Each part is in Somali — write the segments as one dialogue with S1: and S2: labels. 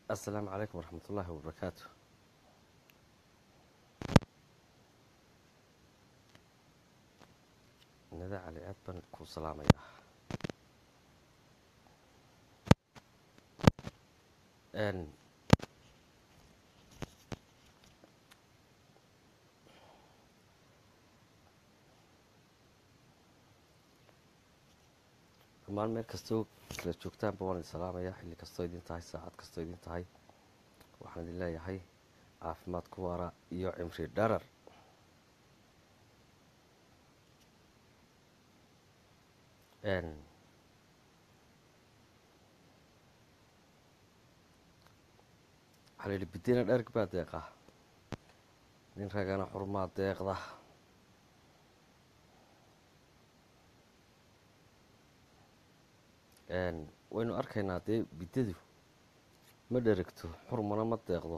S1: asalaamu calaykum waraxmat ullaahi wabarakaatu nada cali aad baan kuu salaamayaa n dhammaan meel kastoo kala joogtaanba waan idin salaamayaa xilli kastoo idin tahay saacad kastoo idin tahay waxaan idin leeyahay caafimaad ku waara iyo cimri dharar n waxaa la yidhi bidina dherg baa deeqa nin ragana xurmaa deeqda waynu arkaynaa dee biddadu ma dheragto xurmana ma deeqdo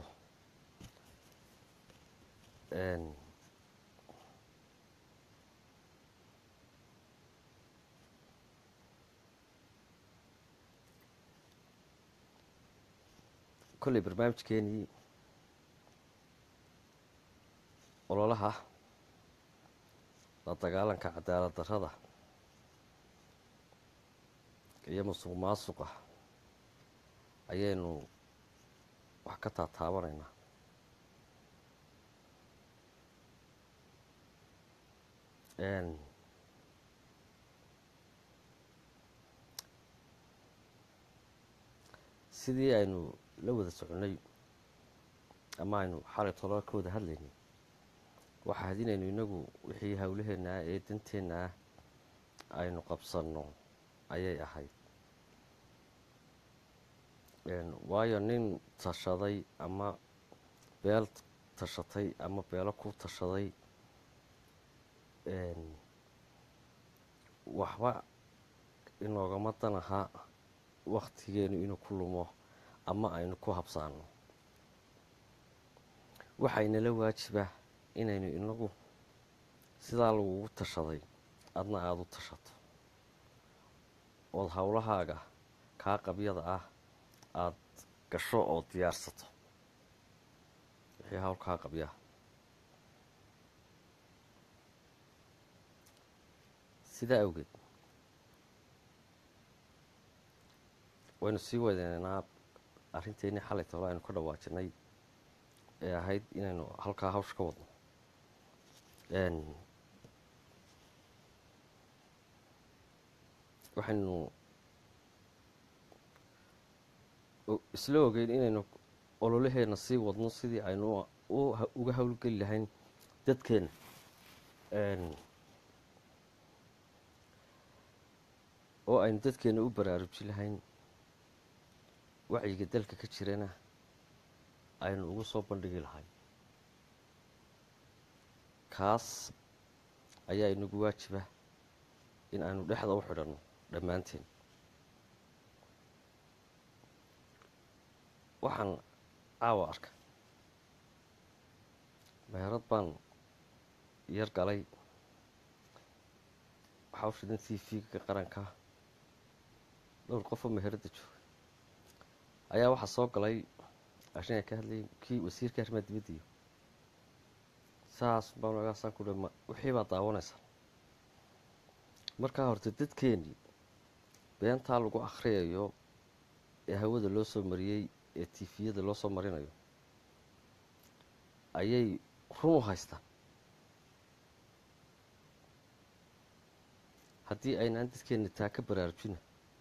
S1: kolley barnaamijkeenii ololaha la dagaalanka cadaalad darrada iyo musuq maasuqa ayaynu wax ka taataabanaynaa sidii aynu la wada soconnay ama aynu xalay tolaa ka wada hadlaynay waxaa hadinaynu inagu wixii howlaheenna ah ee danteenna ah aynu qabsanno ayay ahayd waayo nin tashaday ama beel tashatay ama beelo ku tashaday waxba inoogama dan ahaa wakhtigeenu inuu ku lumo ama aynu ku habsaano waxaynala waajiba inaynu inagu sidaa lagugu tashaday adna aada u tashato ood howlahaaga kaa qabyada ah aada gasho oo diyaarsato wixii hawl kaa qabyaa sidaa awgeed waynu sii weyneynaa arrinteennii xalay tolo aynu ka dhawaajinay ee ahayd inaynu halkaa hawsha ka wadno waxaynu isla ogeyn inaynu ololaheenna sii wadno sidii aynu uga howlgeli lahayn dadkeena oo aynu dadkeena u baraarujin lahayn wacyiga dalka ka jirana aynu ugu soo bandhigi lahay kaas ayaa inagu waajiba in aynu dhexda u xidhanno dhammaanteen waxaan caawa arka meherad baan yar galay waxaa u shidan t v-ga qaranka dhowr qofoo meheradda joogay ayaa waxaa soo galay ashin ay ka hadlayay kii wasiirka arrimaha dibadda iyo saas baan agaasaan ku dhama wixii baa daawanaysaa markaa horta dadkeenii beentaa lagu akhriyayo ee hawada loo soo mariyey ee tifiyada loo soo marinayo ayay run u haystaan haddii aynaan dadkeenna taa ka baraarujina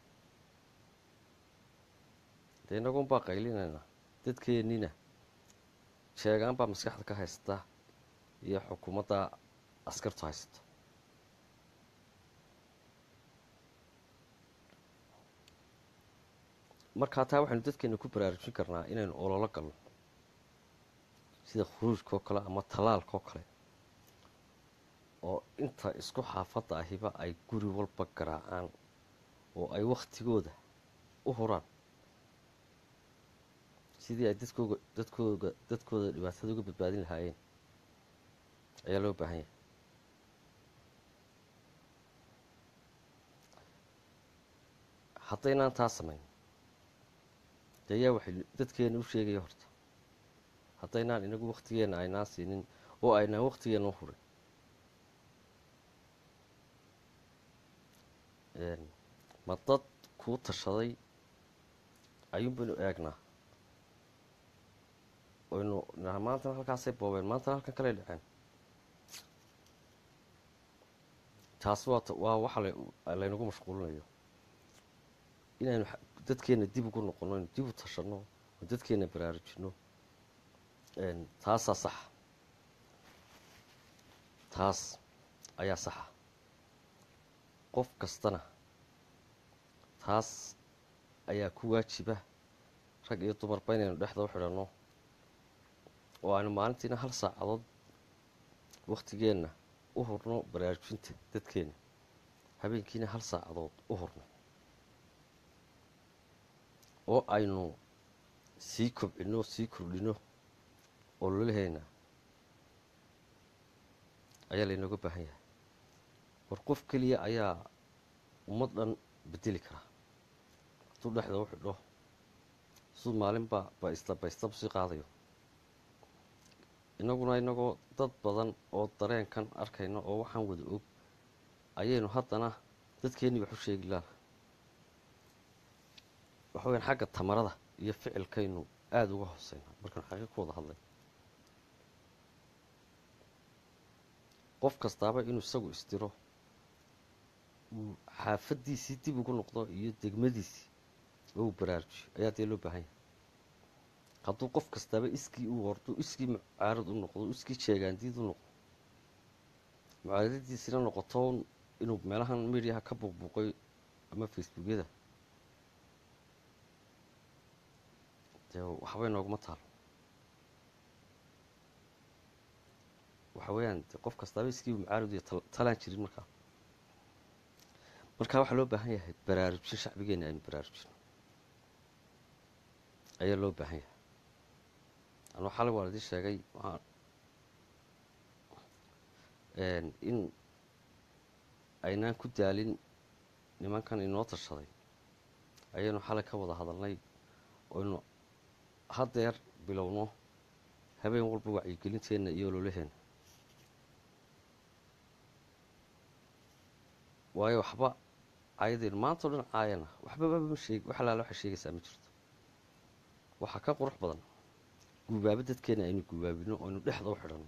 S1: dee inagun baa qaylinaynaa dadkeennina sheegaan baa maskaxda ka haysata iyo xukuumadda askartu haysato markaa taa waxaynu dadkeena ku baraarujin karnaa inaynu ololo galno sida khuruujka oo kale ama tallaalka oo kale oo inta isku xaafadda ahiba ay guri walba garaacaan oo ay wakhtigooda u huraan sidii ay dadkooga dadkooga dadkooda dhibaatada uga badbaadin lahaayeen ayaa loo baahan yahay haddaynaan taa samayn dee ayaa waxay dadkeena u sheegaya horta haddaynaan inagu waktigeenna aynaan siinin oo aynaan waktigeenna u hurin ma dad kuu tashaday ayuun baynu eegnaa oynu naha maantana halkaasay boobeen maantana halkan kaley dhaceen taas waa waa waxa laynagu mashquulinayo inaynu dadkeenna dib ugu noqono aynu dib u tashanno oo dadkeenna baraarujinno taasaa saxa taas ayaa saxa qof kastana taas ayaa ku waajiba rag iyo dumarba inaynu dhexda u xidhanno oo aynu maalintiina hal saacadood waktigeenna u hurno baraarujinta dadkeenna habeenkiina hal saacadood u hurno oo aynu sii kobcinno sii kordhino oo lolaheyna ayaa laynooga baahan yahay war qof keliya ayaa ummad dhan bedeli karaa hadduu dhexda u xidho siduu maalinba baysta baystabu sii qaadayo innaguna inagoo dad badan oo dareenkan arkayna oo waxaan wada og ayaynu haddana dadkeennii wax u sheegi laana waxa weyaan xagga tamarada iyo ficilkaynu aada uga hooseynaa markaynu xaqiiq ku wada hadlay qof kastaaba inuu isagu istiro uu xaafaddiisii dib ugu noqdo iyo degmadiisii oo uu baraarujiyo ayaa dee loo baahan yahay hadduu qof kastaaba iskii u wardo iskii mucaarad u noqdo iskii jeegaandiid u noqdo mucaaradadiisina noqoto inuu meelahan mediaha ka buuqbuuqay ama facebookyada dee waxbay nooguma taalo waxa weeyaan de qof kastaaba iskii mucaarad iyo talaan jirin markaa markaa waxaa loo baahan yahay baraarujin shacbigeena aynu baraarujin ayaa loo baahan yahay anuu xalay waan idin sheegay in aynaan ku daalin nimankan inoo tashaday ayaynu xalay ka wada hadalnay oynu haddeer bilowno habeen walba wacyigelinteenna iyo ololaheenna waayo waxba ayadeen maanta o dhan caayana waxbaba ma sheeg wax alaala waxay sheegaysaa ma jirto waxaa ka qurux badan guubaabo dadkeena aynu guubaabino oynu dhexda u xidhanno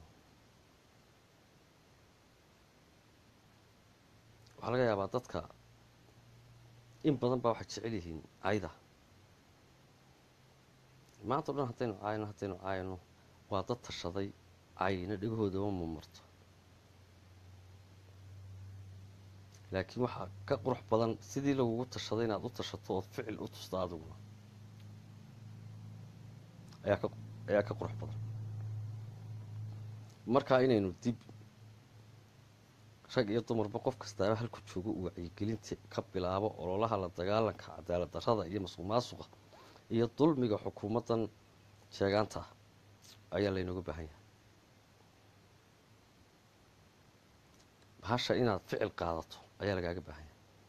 S1: waxaa laga yaabaa dadka in badan baa waxay jecel yihiin cayda maanta o dhan haddaynu caayno haddaynu caayno waa dad tashaday cayna dhegahoodama mamarto laakiin waxaa ka qurux badan sidii lagugu tashaday inaad u tashato ood ficil u tusto adiguna ayaa ka ayaa ka qurux badan markaa inaynu dib rag iyo dumarba qof kastaaba halku joogo uu wacyigelinta ka bilaabo ololaha la dagaalanka cadaalad darrada iyo masuq maasuqa iyo dulmiga xukuumaddan sheegaanta ah ayaa laynooga baahan yahay bahasha inaad ficil qaadato ayaa lagaaga baahan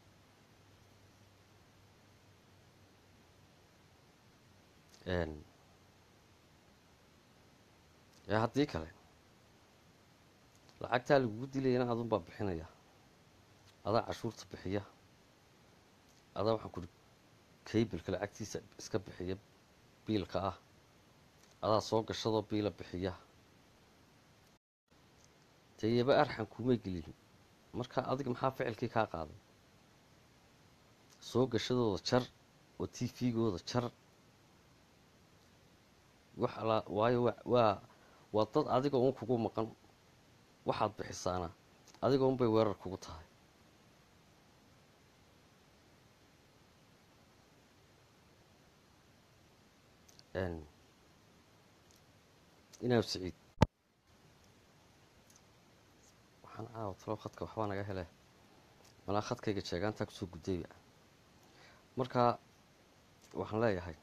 S1: yahay ee haddii kale lacagtaa lagugu dilayana adunbaa bixinaya adaa cashuurta bixiya adaa waxaan kuhi kaybilka lacagtiisa iska bixiya biilka ah adaa soo gashadoo biila bixiya dee yaba arxan kumay gelin marka adiga maxaa ficilkii kaa qaaday soo gashadooda jar oo t v-gooda jar wax alaa waayo waa waa dad adiga uun kugu maqan waxaad bixisaana adiga un bay weerar kugu tahay inaa siciid waxaan caawa talo khadka waxbaa naga hele malaa khadkayga jeegaantaa kusoo guddayba markaa waxaan leeyahay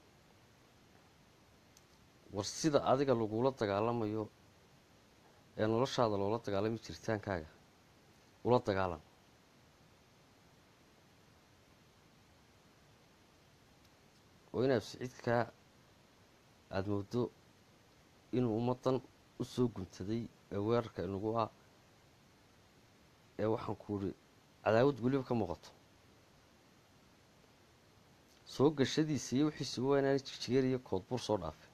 S1: war sida adiga lagula dagaalamayo ee noloshaada loola dagaalami jiritaankaaga ula dagaalan oo inaad siciidkaa aada moodo inuu ummaddan u soo guntaday ee weerarka inagu ah ee waxaan ku idhi cadaawad weliba ka muuqato soo gashadiisa iyo wixiisuba waa inaanay jigjigeer iyo koodbuur soo dhaafin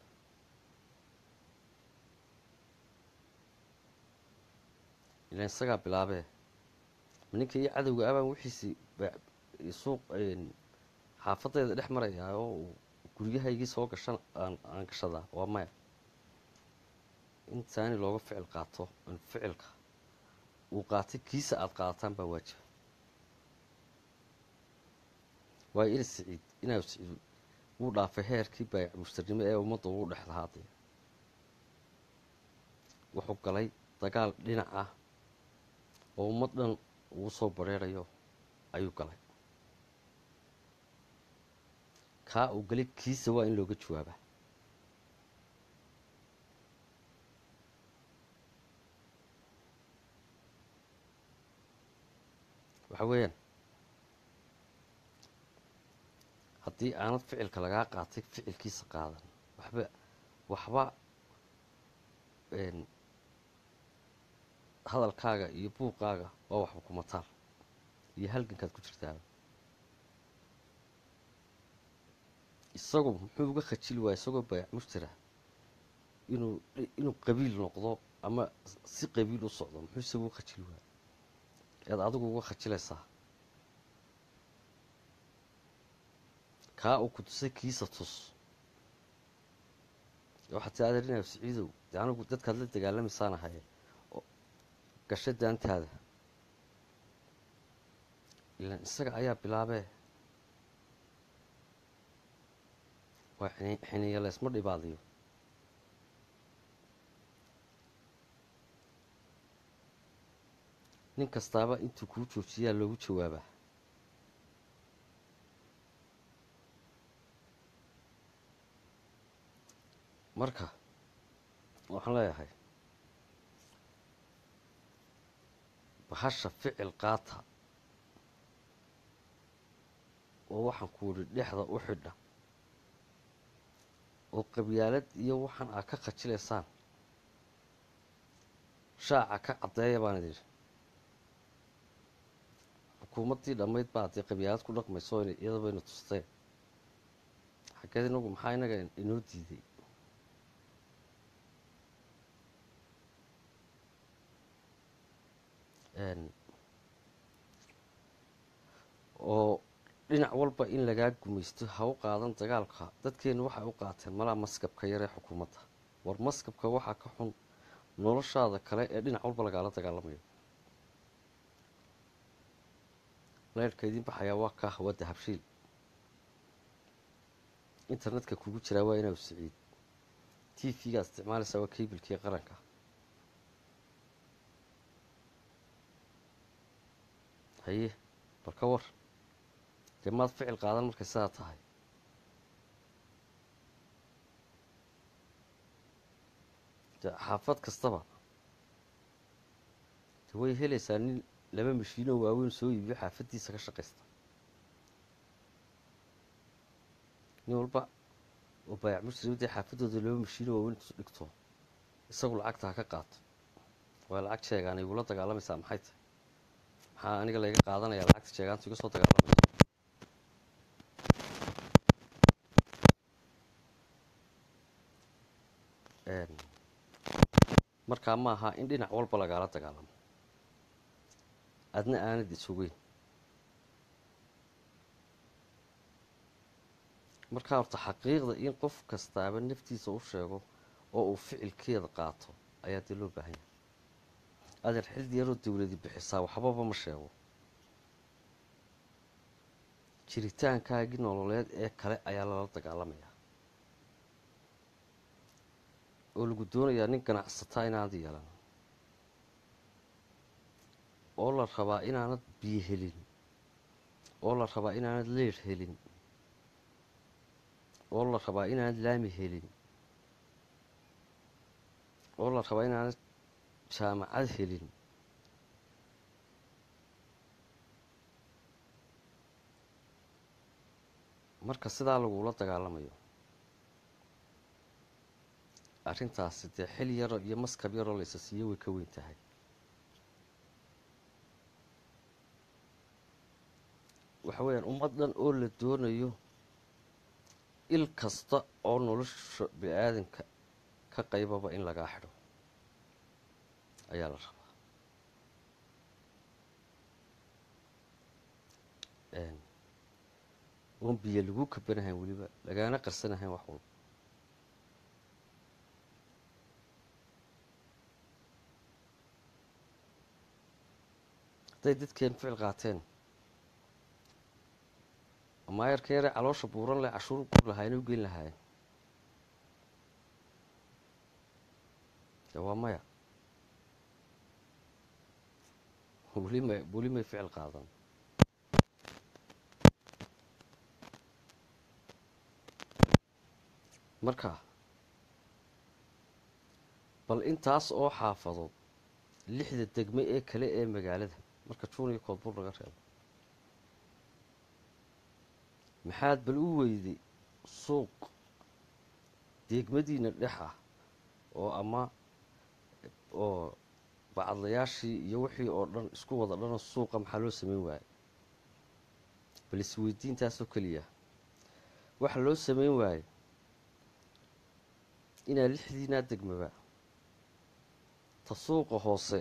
S1: ilaan isagaa bilaabee ma ninka iyo cadowga abaan wixiisii suuq xaafadayda dhex marayaa oo uu guryahaygii soo gashan aan gashadaa waa maya intaani looga ficil qaato in ficilka uu qaatay kiisa aada qaadataan baa waajiba waayo ina siciid inaa siciid wuu dhaafay heerkii baayac mustarnimo ee ummadda ugu dhex lahaadaya wuxuu galay dagaal dhinac ah oo ummad dhan uu soo bareerayo ayuu galay kaa uu galay kiisa waa in looga jawaabaa waxa weeyaan haddii aanad ficilka lagaa qaatay ficilkiisa qaadan waxba waxba hadalkaaga iyo buuqaaga waa waxba kuma taal iyo halgankaad ku jirtaaba isagu muxuu uga khajili waaya isagoo baayac mushtira inuu inuu qabiil noqdo ama si qabiil u socdo muxuu isagu uga khajili waaya ead adigu uga khajilaysaa kaa uu ku tusay kiisa tus waxaad ti adeerinayo siciidow dee anigu dadkaad la dagaalamaysaan ahaye gasho daantaada ilaan isaga ayaa bilaabee waa xiniya laysma dhibaadiyo nin kastaaba intuu kuu joojiyaa loogu jawaabaa marka waxaan leeyahay bahasha ficil qaata oo waxaan ku idhi dhexda u xidha oo qabyaalad iyo waxaan aad ka khajilaysaan shaaca ka caddeeya baan idin xukuumaddii dhammayd baa dee qabyaalad ku dhaqmayso iyada baynu tusteen xaggeed inagu maxaa inaga inoo diiday oo dhinac walba in lagaa gumaysto ha u qaadan dagaalka dadkeennu waxay u qaateen malaa maskabka yaree xukuumadda war maskabka waxaa ka xun noloshaada kale ee dhinac walba lagaala dagaalamayo leyrhka idiin baxayaa waa kaa waa dahabshiil internetka kugu jiraa waa inaa siciid t v-gaa isticmaalaysaa waa keybilkii qaranka haye bal ka war dee maad ficil qaadan markay sidaa tahay de xaafad kastaba de way helaysaa nin laba mashiinoo waaweyn soo iibiyo xaafaddiisa ka shaqaysta nin walba oo baayac muslim dee xaafaddooda laba mashiinoo waaweyn dhigto isagu lacagta ha ka qaato waa lacag sheegaan igula dagaalamaysaa maxay tahay maxaa aniga layga qaadanaya lacagta sheegaantu iga soo dagaalamayso markaa ma aha in dhinac walba lagaala dagaalamo adna aanad isugeyn markaa horta xaqiiqda in qof kastaaba naftiisa u sheego oo uu ficilkeeda qaato ayaa dee loo baahan yahay adeer xildi yaroo dawladi bixisaa waxbaba ma sheego jiritaankaagii nololeed ee kale ayaa lala dagaalamayaa oo lagu doonayaa nin ganacsataa inaanad yeelan oo la rabaa inaanad biyo helin oo la rabaa inaanad leer helin oo la rabaa inaanad laami helin oo la rabaa inaanad jaamacad helin marka sidaa lagula dagaalamayo arrintaasi dee xil yaro iyo maskab yaroo laysa siiyo way ka weyn tahay waxa weeyaan ummad dhan oo la doonayo il kasta oo nolosha bini-aadanka ka qaybaba in lagaa xidho ayaa la rabaa oon biyo lagu kabanahayn weliba lagaana qarsanahayn wax walba hadday dadkeen ficil qaateen maayarka yare caloosha buuran leh cashuur gur lahaayeen u geyn lahaayeen de waa maya weli may weli may ficil qaadan marka bal intaas oo xaafadood lixda degme ee kale ee magaalada marka juun iyo koodbur laga reebo maxaad bal u weyday suuq degmadiina dhex ah oo ama oo bacadlayaashii iyo wixii oo dhan isku wada dhanoo suuqa maxaa loo sameyn waayey bal isweydiintaasoo keliya waxa loo sameyn waayey inaa lixdiinaa degmaba ta suuqa hoose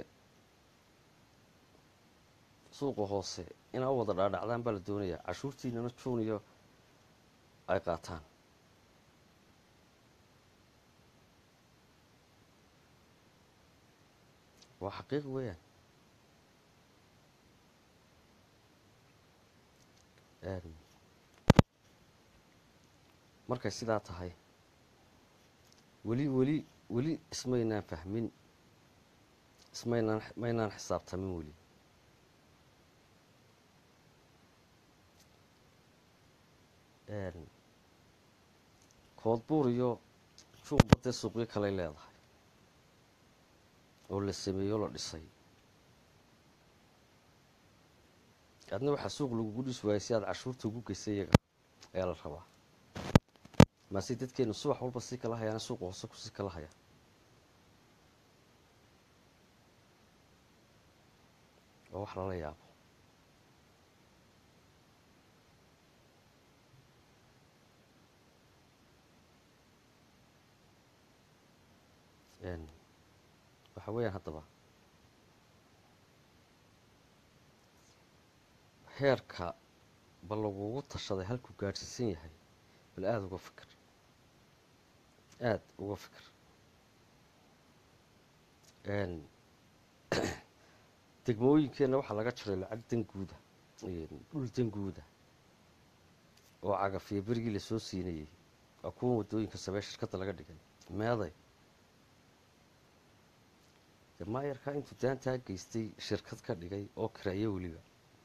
S1: suuqa hoose inaa u wada dhaadhacdaan baa la doonayaa cashuurtiinana juun iyo ay qaataan waa xaqiiq weeyaan markay sidaa tahay weli weli weli ismaynaan fahmin ismaynaan maynaan xisaabtamin weli koodbuur iyo juunba dee suuqyo kaley leedahay oo la sameeyo la dhisay adna waxaa suuq lagugu dhis waayay si aad cashuurta ugu geysay iyaga ayaa la rabaa maase dadkeenu subax walba sii kala hayaana suuqa hoose kusii kala haya waa wax lala yaabo waxa weeyaan haddaba heerka bal lagugu tashaday halkuu gaadhsiisan yahay bal aada uga fikir aada uga fikir degmooyinkeenna waxaa laga jiray lacag danguuda dhul danguuda oo cagafiyo berigii lasoo siinayey waa kuwan waddooyinka samee shirkadda laga dhigay meeday dee maayarkaa intuu daantaa geystay shirkad ka dhigay oo kiraayo weliba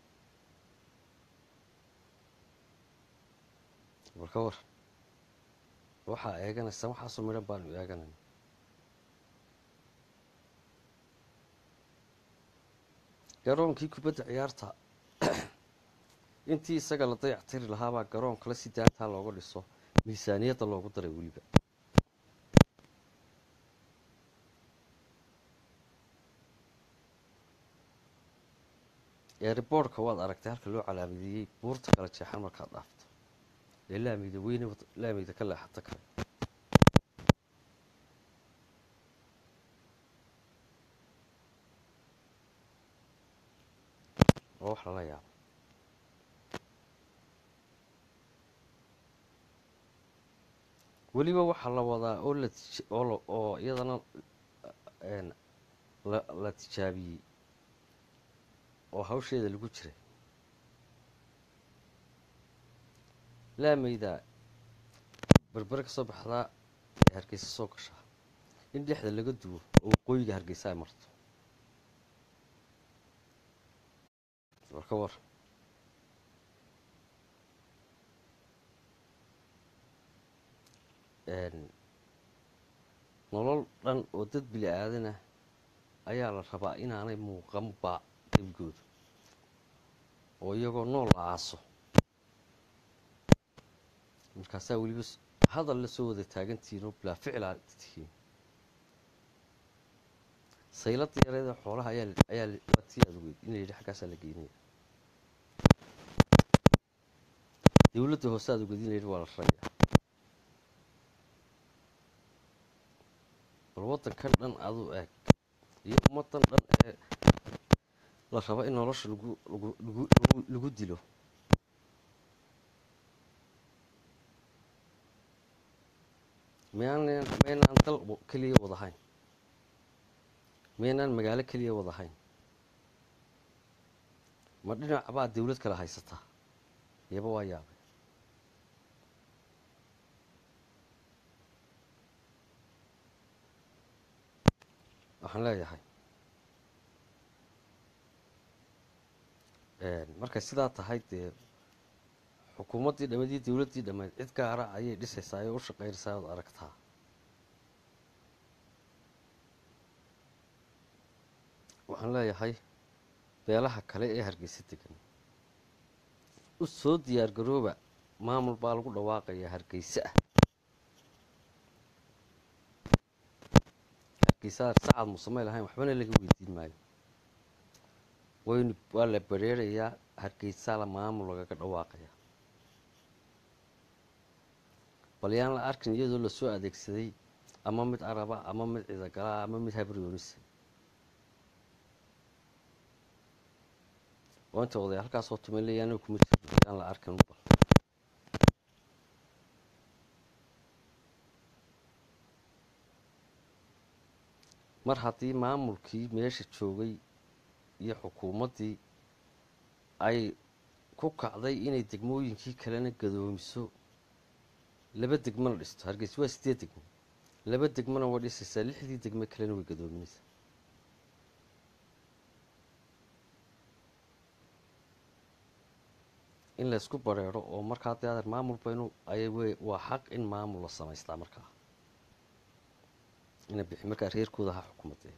S1: bal ka war waxaa eeganaysaa waxaasoo midhan baanu eeganayna garoonkii kubadda ciyaarta intii isaga la dayac tiri lahaabaa garoon kale si daantaa looga dhiso miisaaniyadda loogu daray weliba eeriboorhka waad aragtay halka loo calaamadeeyey buurta kala jeexan markaad dhaafto ee laamida weyne laamida ka leexata kale oo wax lala yaabo weliba waxaa la wadaa oo la oo oo iyadana la la tijaabiyey oo hawsheeda lagu jiray laamayda berbere ka soo baxdaa ee hargeysa soo gashaa in dhexda laga duwo oo waqooyiga hargeysa ay marto war ka war nolol dhan oo dad bili aadanah ayaa la rabaa inaanay muuqanba debigoodu oo iyagoo nool la aaso markaasaa weliba hadal la soo wada taagantihiin oo bilaa ficil aad tihiin sayladii yareeda xoolaha ayaa ayaa waa tii aad ogeyd in la yidhi xaggaasaa la geynaya dowladda hoose aad ogeyd in la yidhi waa la raraya bal waddankan dhan aduu eeg iyo ummaddan dhan ee la rabo in nolosha lagu lagu lagu lagu lagu dilo miyaanan maynaan dal keliya wadahayn maynaan magaalo keliya wadahayn ma dhinac baa dawlad kale haysataa iyaba waa yaabay waxaan leeyahay markay sidaa tahay dee xukuumaddii dhammadii dawladdii dhammayd cid gaara ayay dhisaysaa ee u shaqaynaysaa ood aragtaa waxaan leeyahay beelaha kale ee hargeysa degan u soo diyaar garooba maamul baa lagu dhawaaqayaa hargeysa ah hargeysa sacad musamey lahayn waxbana laga weydiin maayo waynu waa la bereerayaa hargeysaa la maamul lagaga dhawaaqaya bal yaan la arkin iyadoo lasoo adeegsaday ama mid araba ama mid ciidagalaa ama mid habryoonisa oo inta oday halkaasoo tumanleyaano kuma jirto yaan la arkin bal mar haddii maamulkii meesha joogay iyo xukuumaddii ay ku kacday inay degmooyinkii kalena gadoomiso laba degmona dhisto hargeysa waa sideed degmo laba degmona way dhisaysaa lixdii degmo kalena way gadoominaysaa in laysku bareero oo markaa dee adeer maamul baynu ay waa xaq in maamul la samaystaa markaa ina bixi markaa reerkooda ha xukumadee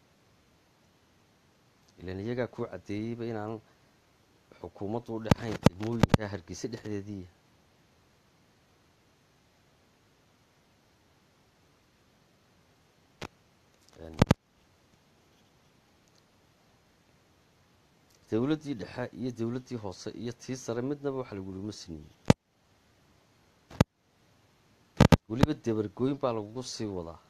S1: ilan iyagaa kuu caddeeyeyba inaan xukuumaddu u dhexayn degmooyinka hargeysa dhexdeedii dowladdii dhexe iyo dowladdii hoose iyo tii sare midnaba waxa lagulama siniyo weliba dabargooyn baa lagugu sii wadaa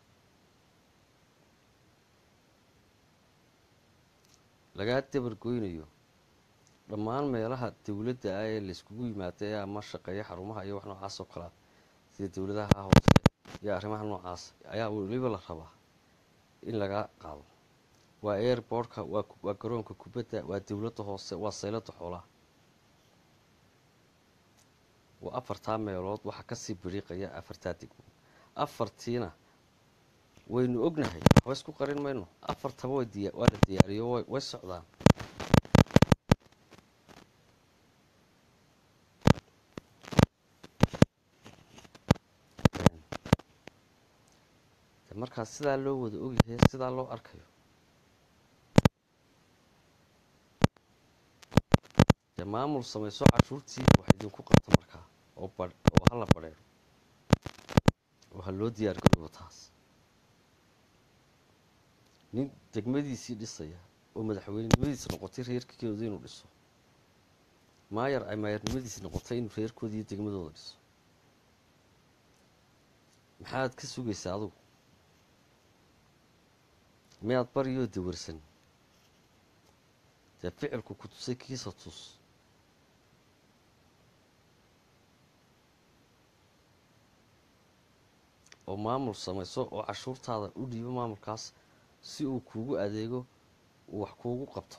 S1: lagaa dabargoynayo dhammaan meelaha dowladda ah ee layskugu yimaado ee ama shaqeeya xarumaha iyo wax noocaas oo kalea sida dowladaha hoose iyo arrimaha noocaas ayaa weliba la rabaa in laga qaado waa airbortka waa garoonka kubadda waa dowladda hoose waa saylada xoolaha waa afartaa meelood waxaa kasii biriiqaya afartaa degmo afartiina waynu ognahay waxba isku qarin mayno afartaba waa la diyaariyo way socdaan markaa sidaa loo wada ogyahay sidaa loo arkayo dee maamul samayso cashuurtii wax idinku qabta markaa oo oo hala badheero oo ha loo diyaar garoobo taas nin degmadiisii dhisaya oo madaxweynenimadiisi noqotay reerkooda inuu dhiso maayar ay maayarnimadiisi noqotay inuu reerkooda iyo degmadooda dhiso maxaad ka sugaysaa adugu miyaad baryoo dawarsan dee ficilku ku tusay kiisa tus oo maamul samayso oo cashuurtaada u dhiibo maamulkaas si uu kuugu adeego uu wax kuugu qabto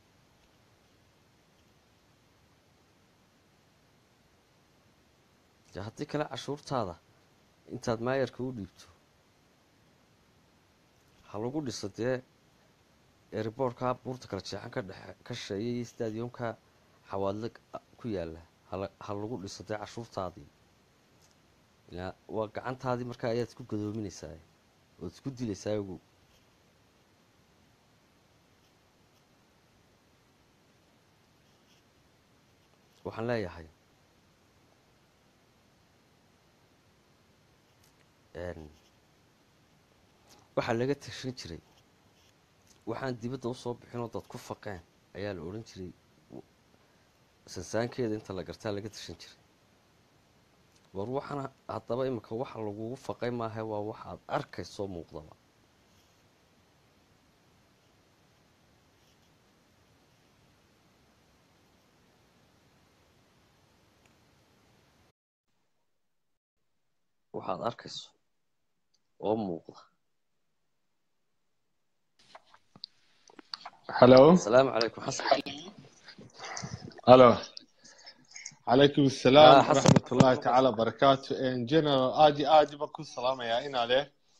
S1: dee haddii kale cashuurtaada intaad maayarka u dhiibto ha lagu dhiso dee eeriboortka buurta kala jeexan ka dhexe ka sheeya iyo stadiumka xawaadle ku yaala ha lagu dhiso dee cashuurtaadii waa gacantaadii markaa ayaad isku gadoominaysaa ood isku dilaysaa ogow waxaan leeyahay waxaa laga tashan jiray waxaan dibadda usoo bixinoo dad ku faqeen ayaa la odhan jiray sansaankeeda inta la gartaa laga tashan jiray war waxana haddaba imika waxa lagugu faqay maaha waa waxaad arkaysoo muuqdaba waxaad arkayso oo muuqda
S2: halo
S1: asalaamu calaykum xasan
S2: halo calaykum asalaam
S1: Ah, Xasan.
S2: waraxmat ullaahi tacaala barakaatu general aad iyo aad baan ku salaamayaa inaale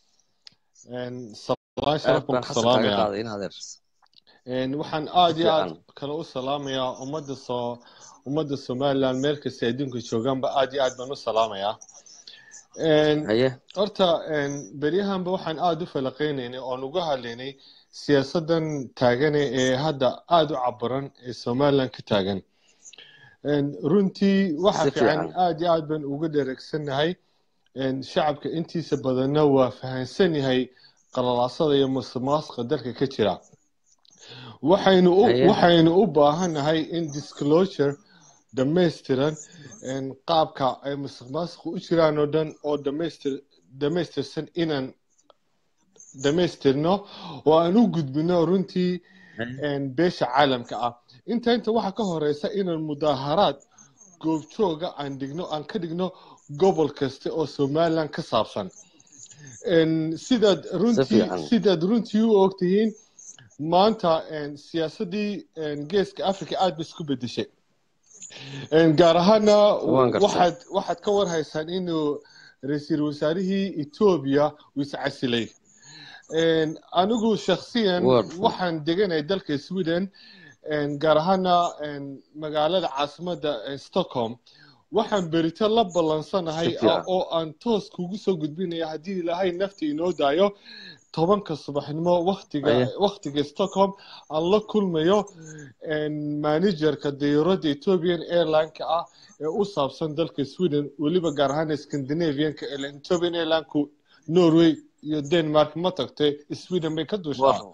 S2: salaan
S1: aad
S2: sharaf baan
S1: baan
S2: ku
S1: xasan kaaga
S2: salaamayaa
S1: qaaday in adeer
S2: Een, waxaan aad iyo aad
S1: fiican.
S2: kale u salaamayaa ummadda soo ummadda somaliland meel kasta adduunka joogaanba aad iyo aad baan u salaamayaa Een,
S1: haye
S2: horta een, beryahanba waxaan aada u falaqeynaynay oon uga hadlaynay siyaasadan taagane ee hadda aada u caburan ee somaliland ka taagan Een, runtii waxa
S1: Si
S2: fiican
S1: fiican.
S2: aada iyo aad baan uga dhereegsannahay Een, shacabka intiisa badanna waa fahansan yahay qalalaasada iyo musuqmaasuqa dalka ka jira waxaynu u
S1: Haye.
S2: waxaynu u baahannahay in disclosure dhammaystiran een, qaabka ay musuqmaasuqa u jiraan oo dhan oo dhamaystir dhammaystirsan inaan dhammaystirno oo aan u gudbino runtii een, beesha caalamka ah inta inta waxaa ka horeysa inaan mudaaharaad goobjooga aan dhigno aan ka dhigno gobol kasta oo somaliland ka saabsan Een, sidaad runtii
S1: fiican.
S2: sidaad runtii u ogtihiin maanta een, siyaasadii een, geeska africa aad bay isku bedeshay Een, gaar ahaana
S1: Waan gartay.
S2: waxaad waxaad ka warhaysaan inuu ra-iisul wasaarihii etoobiya uu iscasilay Een, anigu shakhsiyan
S1: Waar.
S2: waxaan deganahay dalka sweden een, gaar ahaana een, magaalada caasimadda ee stockholm waxaan berito la ballansanahay
S1: Si fiican.
S2: oo aan toos kugu soo gudbinaya haddii ilaahay nafta inoo daayo tobanka subaxnimo waktiga
S1: Aye.
S2: waktiga stockholm aan la kulmayo een, managerka diyaaradda ethiopian airline-ka ah ee u saabsan dalka sweden weliba gaar ahaan scandinavianka ee ethiopian airline-ku norway iyo denmark ma tagtay sweden bay ka duushaa
S1: Wow.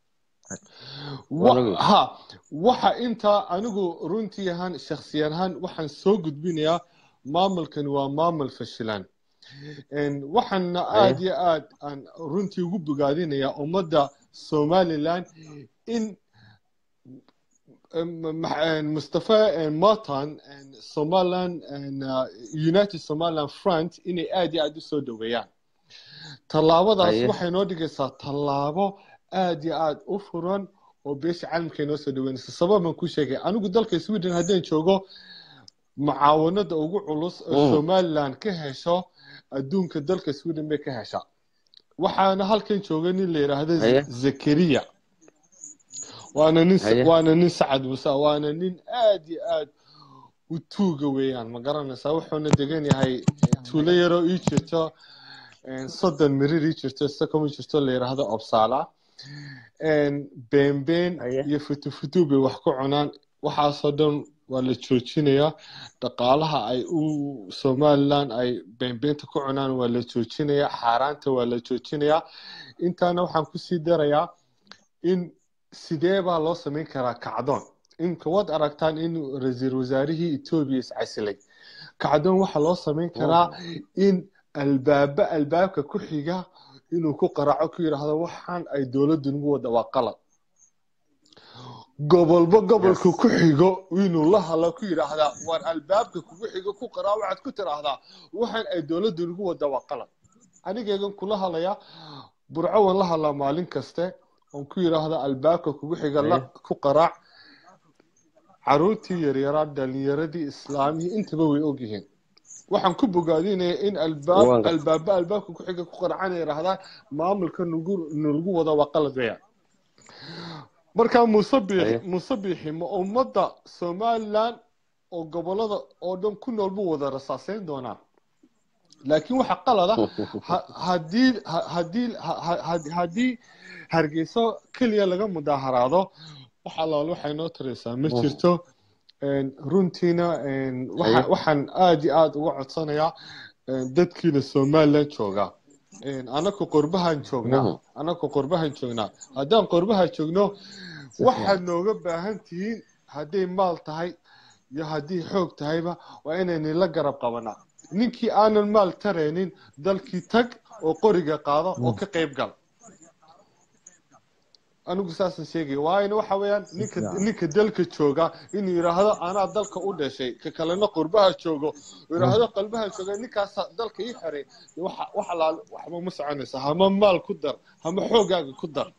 S2: Wa-
S1: Wanagu.
S2: ha waxa intaa anigu runtii ahaan shakhsiyan ahaan waxaan soo gudbinayaa maamulkan waa maamul fashilan Een, waxaana aad iyo aad aan runtii ugu bogaadinayaa ummadda somaliland in em, ma- een, mustafa een, matan een, somaliland een, uh, united somaliland front inay aad iyo aad u soo dhaweeyaan tallaabadaas
S1: Haye.
S2: waxay noo dhigaysaa tallaabo aad iyo aad u furan oo beesha caalamka inoo soo dhaweynaysa sabab baan ku sheegay anigu dalka sweden haddaan joogo mucaawanada ugu culus oo
S1: Mm.
S2: somaliland ka hesho adduunka dalka sweden bay ka heshaa waxaana halkan jooga nin la yidhaahdo Z-
S1: Haye.
S2: zakariya waana nin
S1: Haye.
S2: waana nin sacad musa waana nin aad iyo aad u tuuga weeyaan ma garanaysaa wuxuuna degan yahay tuulo yaroo ii jirto een, soddon mirir ii jirto sakoma jirto la yidhaahdo obsala een, beenbeen
S1: Haye.
S2: iyo futufutu bay wax ku cunaan waxaasoo dhan waa la joojinayaa dhaqaalaha ay u somaliland ay beenbeenta ku cunaan waa la joojinayaa xaaraanta waa la joojinayaa intaana waxaan kusii darayaa in sidee baa loo samayn karaa kacdoon imka waad aragtaan in ra-iisul wasaarihii etoobiya iscasilay kacdoon waxaa loo samayn karaa in albaaba albaabka ku xiga inuu ku qaraaco ku yidhaahdo waxaan ay dowladdu nagu wada waa qalad gobolba gobolka
S1: Yes.
S2: ku xigo inuu la hadlo ku yidhaahdaa war albaabka kugu xigo ku qaraa waxaad ku tiraahdaa waxaan ay dowladdu nagu wada waa qalad anigeegan kula hadlaya burco waan la hadlaa maalin kaste oon ku yidhaahda albaabka kugu xiga la ku qaraac caruurtii yaryaraa dhalinyaradii islaamihii intaba way ogyihiin waxaan ku bogaadinaya in albaab
S1: Waan gartay.
S2: albaaba albaabka ku xiga ku qaracana yidhaahdaan maamulka nagu nagu wada waa qalad weeyaan markaa muuse biixi
S1: Haye.
S2: muuse biixi ma ummadda somaliland oo gobolada oo dhan ku nool buu wada rasaaseyn doonaa laakiin waxa qalada ha- haddii ha- haddii ha- ha- ha- haddii hargeyso keliya laga mudaaharaado wax allaal waxay noo taraysaa ma jirto Een, runtiina een, waxa-
S1: Haye.
S2: waxaan aad iyo aad uga codsanayaa een, dadkiina somaliland jooga anaku qurbahan joognaa
S1: Mhm.
S2: anaku qurbahan joognaa haddaan qurbaha joogno
S1: Si
S2: waxaad nooga baahan tihiin hadday maal tahay iyo haddii xoog tahayba waa inaynu la garab qabanaa ninkii aanan maal taraynin dalkii tag oo qoriga qaado oo ka qayb gal anigu saasaan sheegaya waayna waxa weeyaan ninka
S1: fiican.
S2: ninka dalka jooga inuu yidhaahdo anaa dalka u dhashay ka kalena qurbaha joogo uu yidhaahdo qalbaha jooga ninkaasa dalka ii xiray waxa wax alaal waxba ma soconaysa hama maal ku dar hama xoogaaga ku dar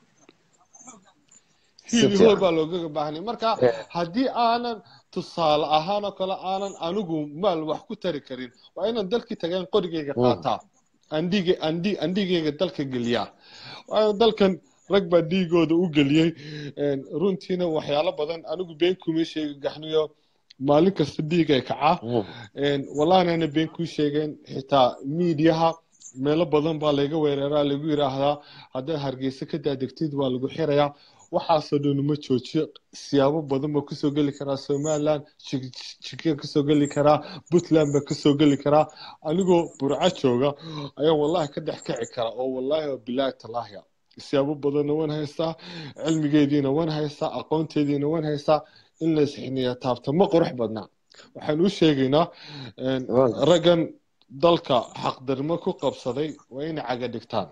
S1: Si
S2: hiil
S1: fiican.
S2: hool baa loogaga baahnay marka
S1: Eh.
S2: haddii aanan tusaale ahaan oo kale aanan anigu maal wax ku tari karin waa inaan dalkii tagaan qorigayga
S1: Mm.
S2: qaataa andhiga andhi andhigayga dalka geliyaa waayo dalkan rag baa dhiigooda u geliyey een, runtiina waxyaalo badan anigu been kuma sheegi gaxniyo maalin kasta dhiig ay kacaa
S1: Mhm.
S2: een, wallahnana been kuu sheegeen xitaa miidiyaha meelo badan baa layga weeraraa lagu yidhaahdaa haddaad hargeysa ka daadegtid waa lagu xirayaa waxaasoo dhan uma joojiyo siyaabo badan baa kusoo geli karaa somaliland jikia kasoo geli karaa puntland baa kasoo geli karaa anigoo burco jooga ayaa wallahi ka dhex kici kara oo wallahi waa bilaahi talaahiya siyaabo badanna waan haystaa cilmigeediina waan haystaa aqoonteediina waan haystaa in la isxiniya taabta ma qurux badna waxaan u sheegaynaa een,
S1: Waan-
S2: raggan dalka xaqdarimo ku qabsaday waa inay caga dhigtaan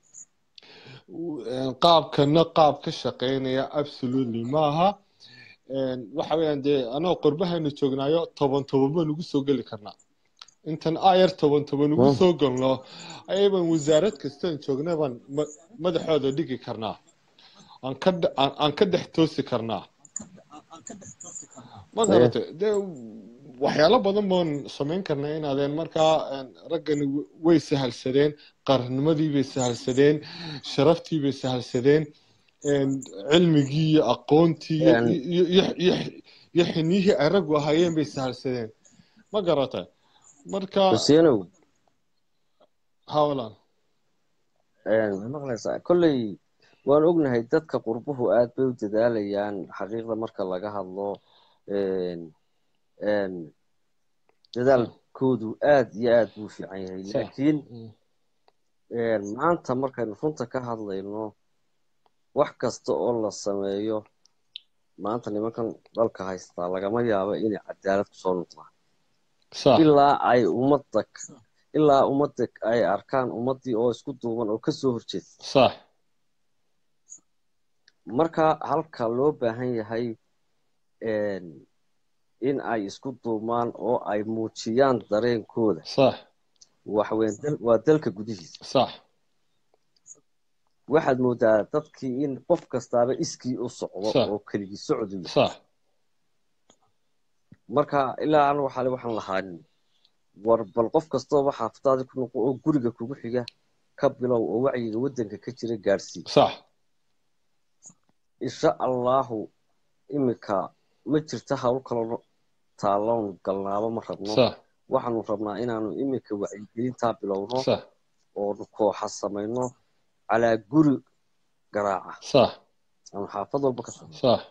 S2: Een, qaabkana qaab ka shaqeynaya absolutely maaha Een, waxa weeyaan dee anoo qurbahaynu joognaayo toban toban baan ugu soo geli karnaa intan ayar toban toban ugu
S1: Mm.
S2: soo galno ayaban wasaarad kastaan joogna baan ma- madaxooda dhigi karnaa aan ka dhe- aan aan ka dhex toosi karnaa ma garatay dee waxyaalo badan baan samayn karnaa inaadeen markaa een, raggani w- way sahalsadeen qarannimadii bay sahalsadeen sharaftii bay sahalsadeen een, cilmigii iyo aqoontii iyo-
S1: Een.
S2: iyo- iyo- iyo- iyo xiniyihii ay raggu ahaayeen bay sahalsadeen ma garatay marka
S1: Xuseenow
S2: hawlan
S1: een, ma maqlaysaa kolley waan ognahay dadka qurbuhu aad bay u dadaalayaan xaqiiqda marka laga hadlo een, een, dadaalkoodu aad iyo aad buu u fiican yahay
S2: Sax.
S1: laakiin
S2: Mm.
S1: een, maanta markaynu runta ka hadlayno wax kasta oo la sameeyo maanta nimankan dalka haystaa lagama yaabo inay cadaalad kusoo noqdaan
S2: sax
S1: ilaa ay ummadda ilaa ummadda ay arkaan ummaddii oo isku duuban oo kasoo horjeeda
S2: sax
S1: marka halka loo baahan yahay een, in ay isku duumaan oo ay muujiyaan dareenkooda
S2: sax
S1: waxweyn dal- waa dalka gudihiisa
S2: sax
S1: waxaad moodaa dadkii in qof kastaaba iskii u socdo
S2: Sax.
S1: oo keligii socdayo
S2: sax
S1: marka ilaa an waxaale waxaan lahaanin war bal qof kastooba xaafadaadii ku noqo oo guriga kugu xiga ka bilow oo wacyiga waddanka ka jira gaadhsii
S2: sax
S1: insha allahu iminka ma jirta hawl kaloo taalloon galnaaba ma rabno
S2: sax
S1: waxaanu rabnaa inaanu iminka wacyigelintaa bilowno
S2: sax
S1: oonu kooxa samayno calaa guri garaaca
S2: sax
S1: ama xaafad walba ka samayno
S2: sax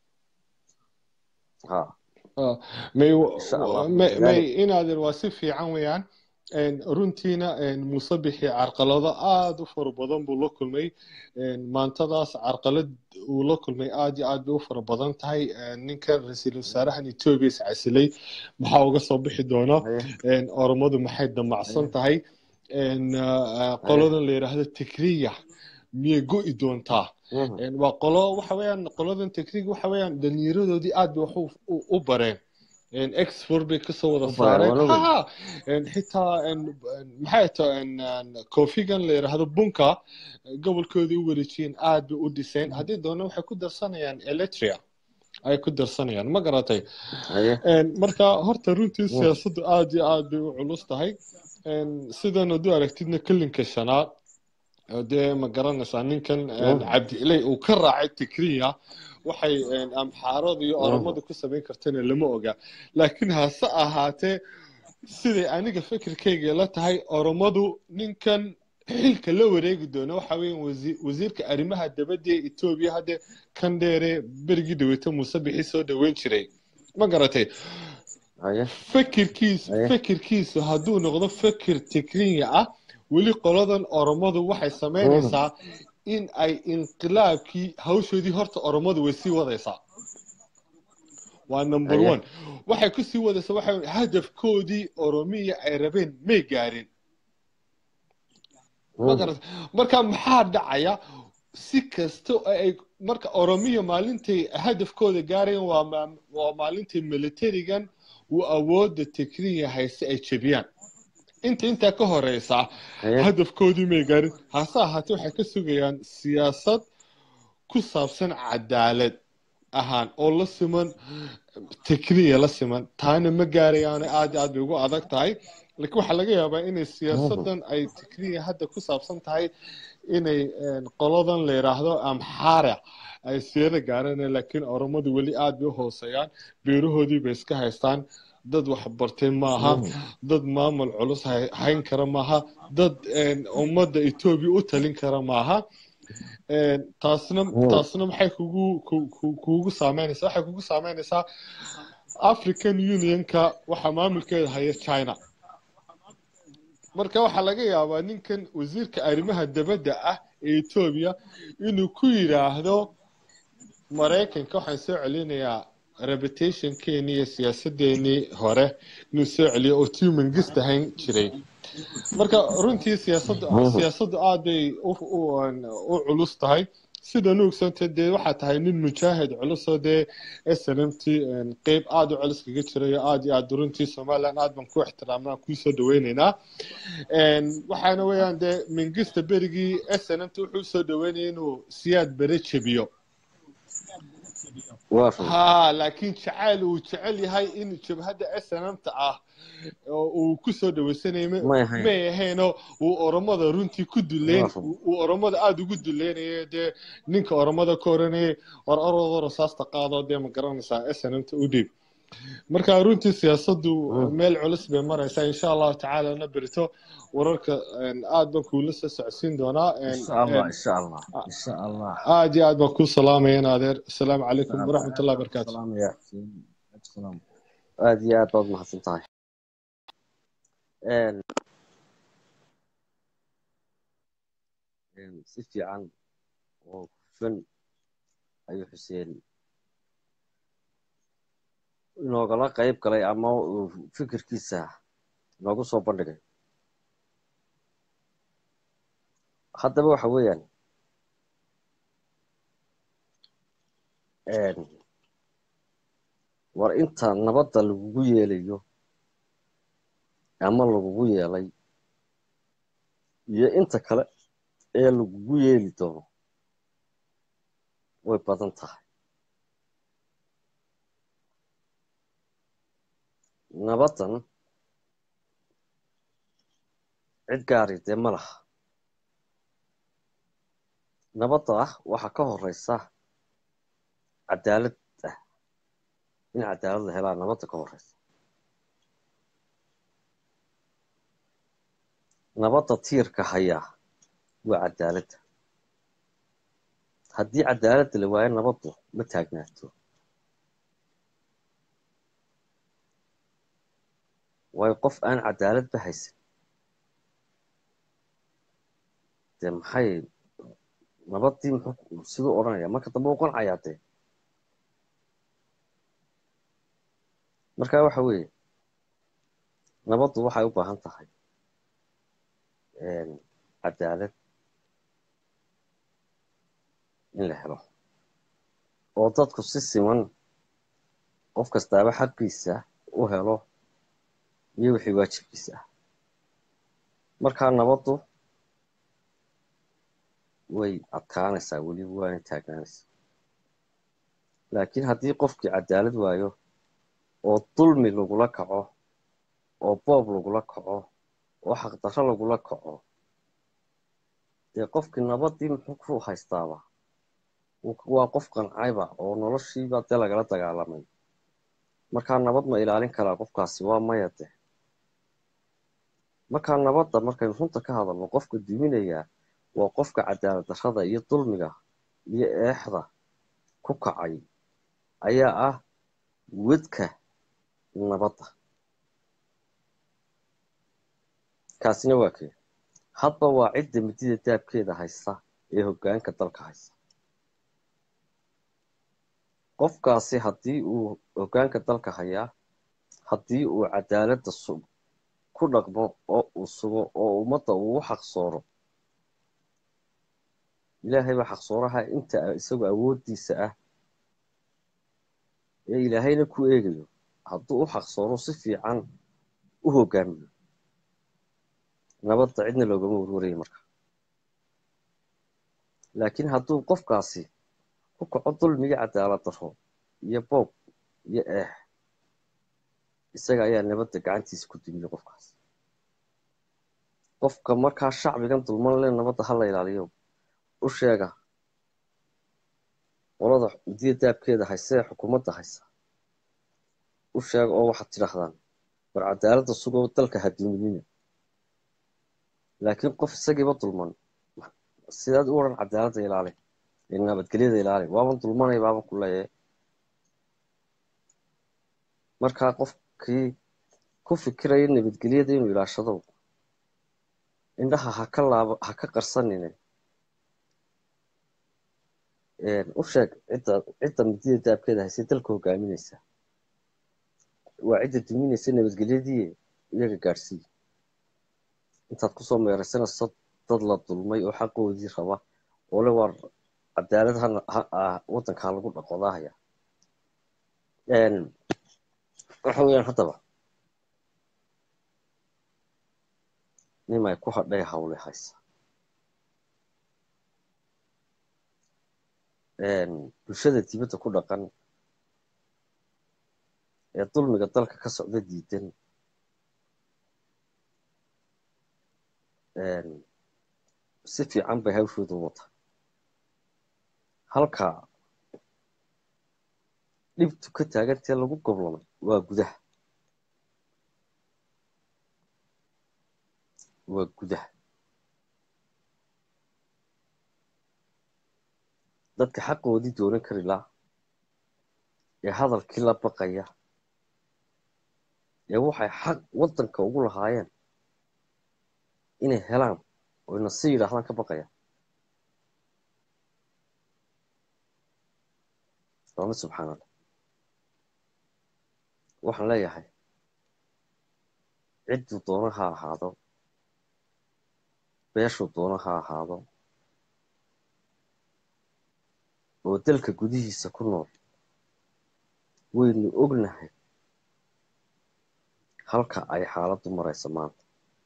S1: ha
S2: Ah, may
S1: Insha Allah.
S2: may may inaadan waa si fiican weeyaan Een, runtiina een, muuse bixi carqalado aada u fara badan buu la kulmay Een, maantadaas carqalad uu la kulmay aada iyo aad bay u fara badan tahay Een, ninkan ra-iisul wasaarahan etoobiya is casilay maxaa uga soo bixi doona
S1: haye
S2: Een, oromadu maxay damacsan tahay Een, ah, ah, qoladan la yidhaahdo tikriya miyay go'i doontaa
S1: Mhm.
S2: Een, waa qolo waxa weeyaan qoladan tekniik waxa weeyaan dhalinyaradoodii aad bay wax u- u- u bareen Een, export bay kasoo wada
S1: U bareen,
S2: saareen
S1: waa la
S2: ha Een, xitaa een, een, maxay tahay een, een, koofigan la yidhaahdo bunka gobolkoodii u wareejiyeen aad bay u dhiseen haddii doona waxay ku darsanayaan eletria ay ku darsanayaan ma garatay
S1: haye
S2: Een, marka horta runtii siyaasaddu aad iyo aad bay u culus tahay Een, sidan hadduu aragtidna kelinka shanaad oo dee ma garanaysaa ninkan een,
S1: Mhm.
S2: cabdi ilay uu ka raacay tikriya waxay een, amxaarada iyo
S1: Mhm.
S2: oromada ku samayn kartana lama oga laakiin hase ahaatee siday aniga fikirkayga la tahay oromadu ninkan xilka la wareegi doona waxa weeyaan wasi- wasiirka arrimaha dabadda ee etoobiya hadde kan dheere berigii dhaweyta muuse bixi soo dhaweyn jiray ma garatay
S1: haye
S2: fikirkiisu
S1: Aye.
S2: fikirkiisu hadduu noqdo fikir tikrinya ah weli qoladan oromadu waxay samaynaysaa in ay inqilaabkii hawshoodii horta oromadu way sii wadaysaa waa number
S1: Aye.
S2: one waxay ku sii wadaysaa waxa hadafkoodii oromiya ay rabeen may gaarin ma garat marka maxaa dhacaya si kasta oo ay marka oromiya maalintay hadafkooda gaarayeen waa ma- waa maalintay militarigan uu awoodda tikriya hayse ay jebiyaan inta intaa ka horeysa
S1: Haye.
S2: hadafkoodii may gaarin hase ahaatee waxay ka sugayaan siyaasad ku saabsan cadaalad ahaan oo la siman tikriya la siman taana ma gaarayaan aad iyo aad bay ugu adag tahay laakiin waxaa laga yaabaa inay siyaasadan ay tikriya hadda ku saabsan tahay inay een, qoladan la yidhaahdo amxaara ay siyada gaareen laakiin oromadu weli aad bay u hooseeyaan beerahoodii bay iska haystaan dad wax bartay maaha dad maamul culus hay- hayn kara maaha dad een, ummadda etoobiya u talin kara maaha Een, taasna
S1: Mm.
S2: taasna maxay kugu ku- ku- kugu saameynaysaa waxay kugu saameynaysaa african unionka waxaa maamulkeeda haya china marka waxaa laga yaabaa ninkan wasiirka arrimaha dabadda ah ee etoobiya inuu ku yidhaahdo maraykanka waxaan soo celinayaa reputationkeeni iyo siyaasadeenii hore inuu soo celiyo oo tiu mangist ahayn jiray marka runtii siyaasaddu siyaasaddu aad bay u u- u culus tahay sida nuugsanta dee waxaa tahay nin mujaahid culusoo dee snmt qeyb aad u culus kaga jirayo aad iyo aad runtii somaliland aad baan ku ixtiraamnaa kuusoo dhaweyneynaa Een, waxaana weeyaan dee mingista berigii snmt wuxuu usoo dhaweynaya inuu siyaad bere jebiyo
S1: waa run
S2: ha laakiin jacayl uu jecel yahay in jabhadda snmta ah oo uu kusoo dhaweysanayay ma-
S1: may ahayn
S2: may ahaynoo uu oromada runtii ku duleyn
S1: Waa run.
S2: uu oromada aada ugu duleynaya dee ninka oromada ka oranayay war orodoo rasaasta qaado dee ma garanaysaa snmta u dhiib marka runtii siyaasaddu
S1: Mm.
S2: meel culus bay maraysaa insha allahu tacaala na berito wararka een, aad baan kuula soo socodsiin doonaa een,
S1: insha allah
S2: een,
S1: insha allah insha allah
S2: aad iyo aad baan kuu salaamaya in adeer asalaamu calaykum waraxmat ullahi barakaatu
S1: salaamaya xuseen salaam aad iyo aad baad mahadsan tahay Een, een, si fiican oo hufan ayuu xuseen inoogala qayb galay ama uu fikirkiisa noogu soo bandhigay haddaba waxa weeyaan een, war inta nabadda lagugu yeelayo ama lagugu yeelay iyo inta kale ee lagugu yeeli doono way badan tahay nabaddan cid gaari dee ma laha nabadda ah waxaa ka horeysa cadaalad ah in cadaalad la helaa nabadda ka horeysa nabadda tiirka hayaa waa cadaaladda haddii cadaaladda la waayo nabaddu ma taagnaato waayo qof aan cadaaladba haysan dee maxay nabaddii muxuu siduu odhanaya marka dambe u qancayaa dee marka waxa weeye nabaddu waxay u baahan tahay cadaalad in la helo oo dadku si siman qof kastaaba xaqiisa u helo iyo wixii waajibkiisa ah markaa nabaddu way adkaanaysaa weliba waana taagnaanaysaa laakiin haddii qofkii cadaalad waayo oo dulmi lagula kaco oo boob lagula kaco oo xaqdarro lagula kaco dee qofkii nabaddii muxuu ku haystaaba waa qof qancayba oo noloshiiba dee lagala dagaalamay markaa nabad ma ilaalin karaa qofkaasi waa maya de markaa nabadda markaynu runta ka hadalno qofka duminayaa waa qofka cadaalad darrada iyo dulmiga iyo eexda ku kacay ayaa ah wedka nabadda kaasina waa kee hadba waa cidda midida daabkeeda haysta ee hoggaanka dalka haysta qofkaasi haddii uu hoggaanka dalka hayaa haddii uu cadaaladda sug ku dhaqmo oo uu sugo oo ummadda uu u xaqsooro ilaahay baa xaqsooraha inta isagu awooddiisa ah ee ilaahayna ku eegayo hadduu u xaqsooro si fiican u hoggaamiyo nabadda cidna loogama warwaraya marka laakiin hadduu qofkaasi ku kaco dulmiga cadaalad darro iyo boob iyo eex isaga ayaa nabadda gacantiisa ku dumiye qofkaas qofka markaa shacbigan dulman le nabadda ha la ilaaliyo u sheega qolada midiya daabkeeda haysa ee xukuumadda haysa u sheega oo waxaad tidhaahdaan war cadaaladda sugoo dalka ha duminina laakiin qof isagiiba dulman sidaad u odhan cadaaladda ilaali nabadgelyada ilaali waaban dulmanay baaban ku leeyahay markaa qofkii ku fikiraya nabadgelyada inuu ilaashado indhaha ha ka laaba ha ka qarsanine u sheeg cidda cidda midida daabkeeda haysay dalka hogaaminaysa waa cidda duminaysa nabadgelyadii iyaga gaadhsiiya intaad kusoo meeraysanayso dad la dulmay oo xaqoodii raba oo le waar cadaalad ha waddankaa lagu dhaqodaahaya waxa weeyaan haddaba nimay ku hadhay hawle haysa bulshada dibadda ku dhaqan ee dulmiga dalka ka socda diidan si fiican bay hawshooda wata halka dhibtu ka taagantee lagu goblamay waa gudaha waa gudaha dadka xaqoodii doonan kari laa ee hadalkii la baqaya ee waxay xaq waddanka ugu lahaayeen inay helaan oyna si yidhaahdaan ka baqaya waama subxaan allah waxaan leeyahay cidduu doono ha ahaado beeshuu doono ha ahaado oo dalka gudihiisa ku nool waynu ognahay halka ay xaaladdu marayso maanta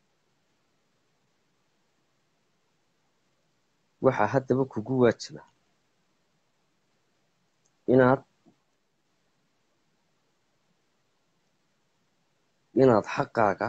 S1: waxaa haddaba kugu waajiba inaad inaad xaqaaga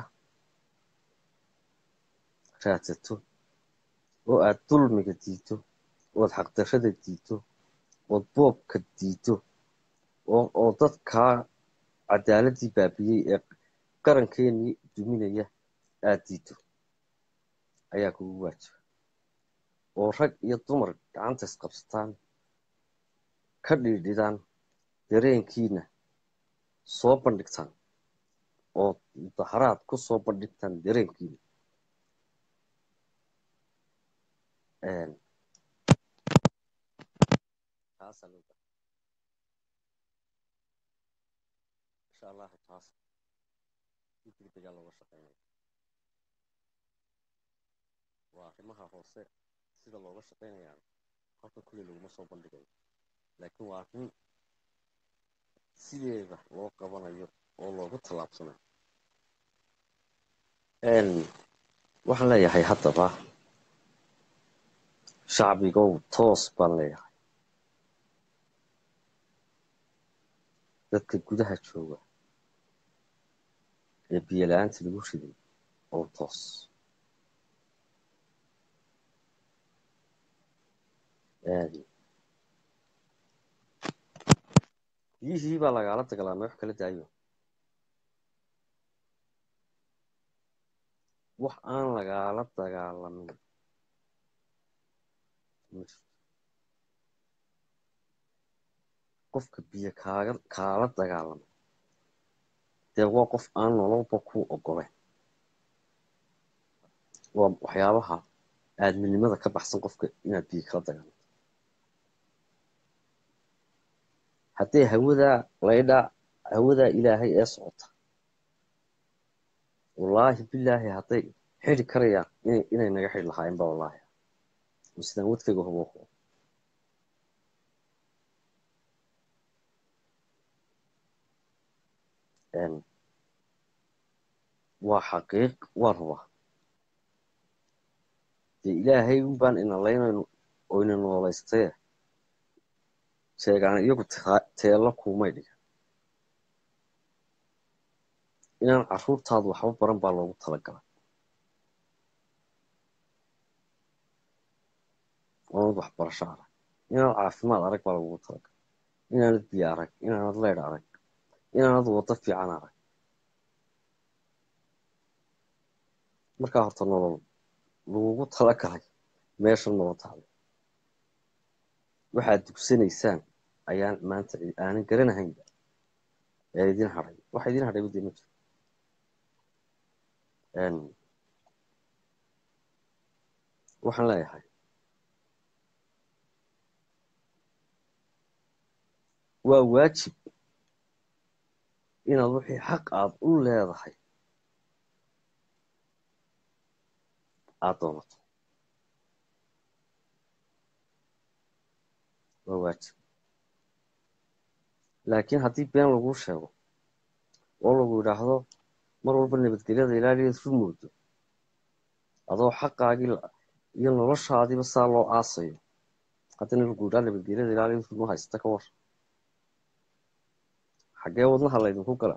S1: raadsato oo aad dulmiga diidto ood xaqdarrada diidto ood boobka diidto oo dadkaa cadaaladii baabiyey ee qarankeenii duminaya aad diidto ayaa kugu waajiba oo rag iyo dumar gacanta isqabsataan ka dhiidhidaan dareenkiina soo bandhigtaan oo mudaharaad ku soo bandhigtaan dareenkiina insha allah taas si degdegaa looga shaqeynaya waa arrimaha hoose sida looga shaqeynayaa halka kuley laguma soo bandhigayo laakiin waa arrin sideeda loo qabanayo oo loogu tallaabsanayo waxaan leeyahay haddaba shacbigow toos baan leeyahay dadka gudaha jooga ee biyo la-aanta lagu riday oo toos biyihii baa lagaala dagalaamay wax kala daayo wax aan lagaala dagaalamin qofka biyo kaaga kaala dagaalama dee waa qof aan nololba ku ogoleyn waa waxyaabaha aadminimada ka baxsan qofka inaad biyo kala dagaalanto haddee hawadaa laydhaa hawadaa ilaahay ee socota wallaahi bilaahi hadday xidi karayaan inay inay naga xidhi lahaayeen ba wallaahi sidaan wadkayga hubo waa xaqiiq waa rubaa dee ilaahay un baan ina laynayno oo ina noolaystee sheegaan iyagu teello kuumay dhigan inaan carruurtaadu waxba baran baa loogu talagalay oonad waxbarasho arag inaanad caafimaad arag baa lagugu talagalay inaanad biyo arag inaanad leydh arag inaanad waddo fiican arag markaa horta nolol lagugu talagalay meesha noo taalo waxaad dugsanaysaan ayaan maanta aanan garanahaynba ee idin hadhay waxa idin hadhay badee ma jiro waxaan leeyahay waa waajib inaad wixii xaq aad u leedahay aada doonato waa waajib laakiin haddii been laguu sheego oo lagu yidhaahdo mar walba nabadgelyada ilaaliyaed ru moodo adoo xaqaagii iyo noloshaadiiba saa loo aasayo haddana lagu yidhaha nabadgelyada ilaaliyaed ruma haysta ka war xaggee wadnaha laydinku gala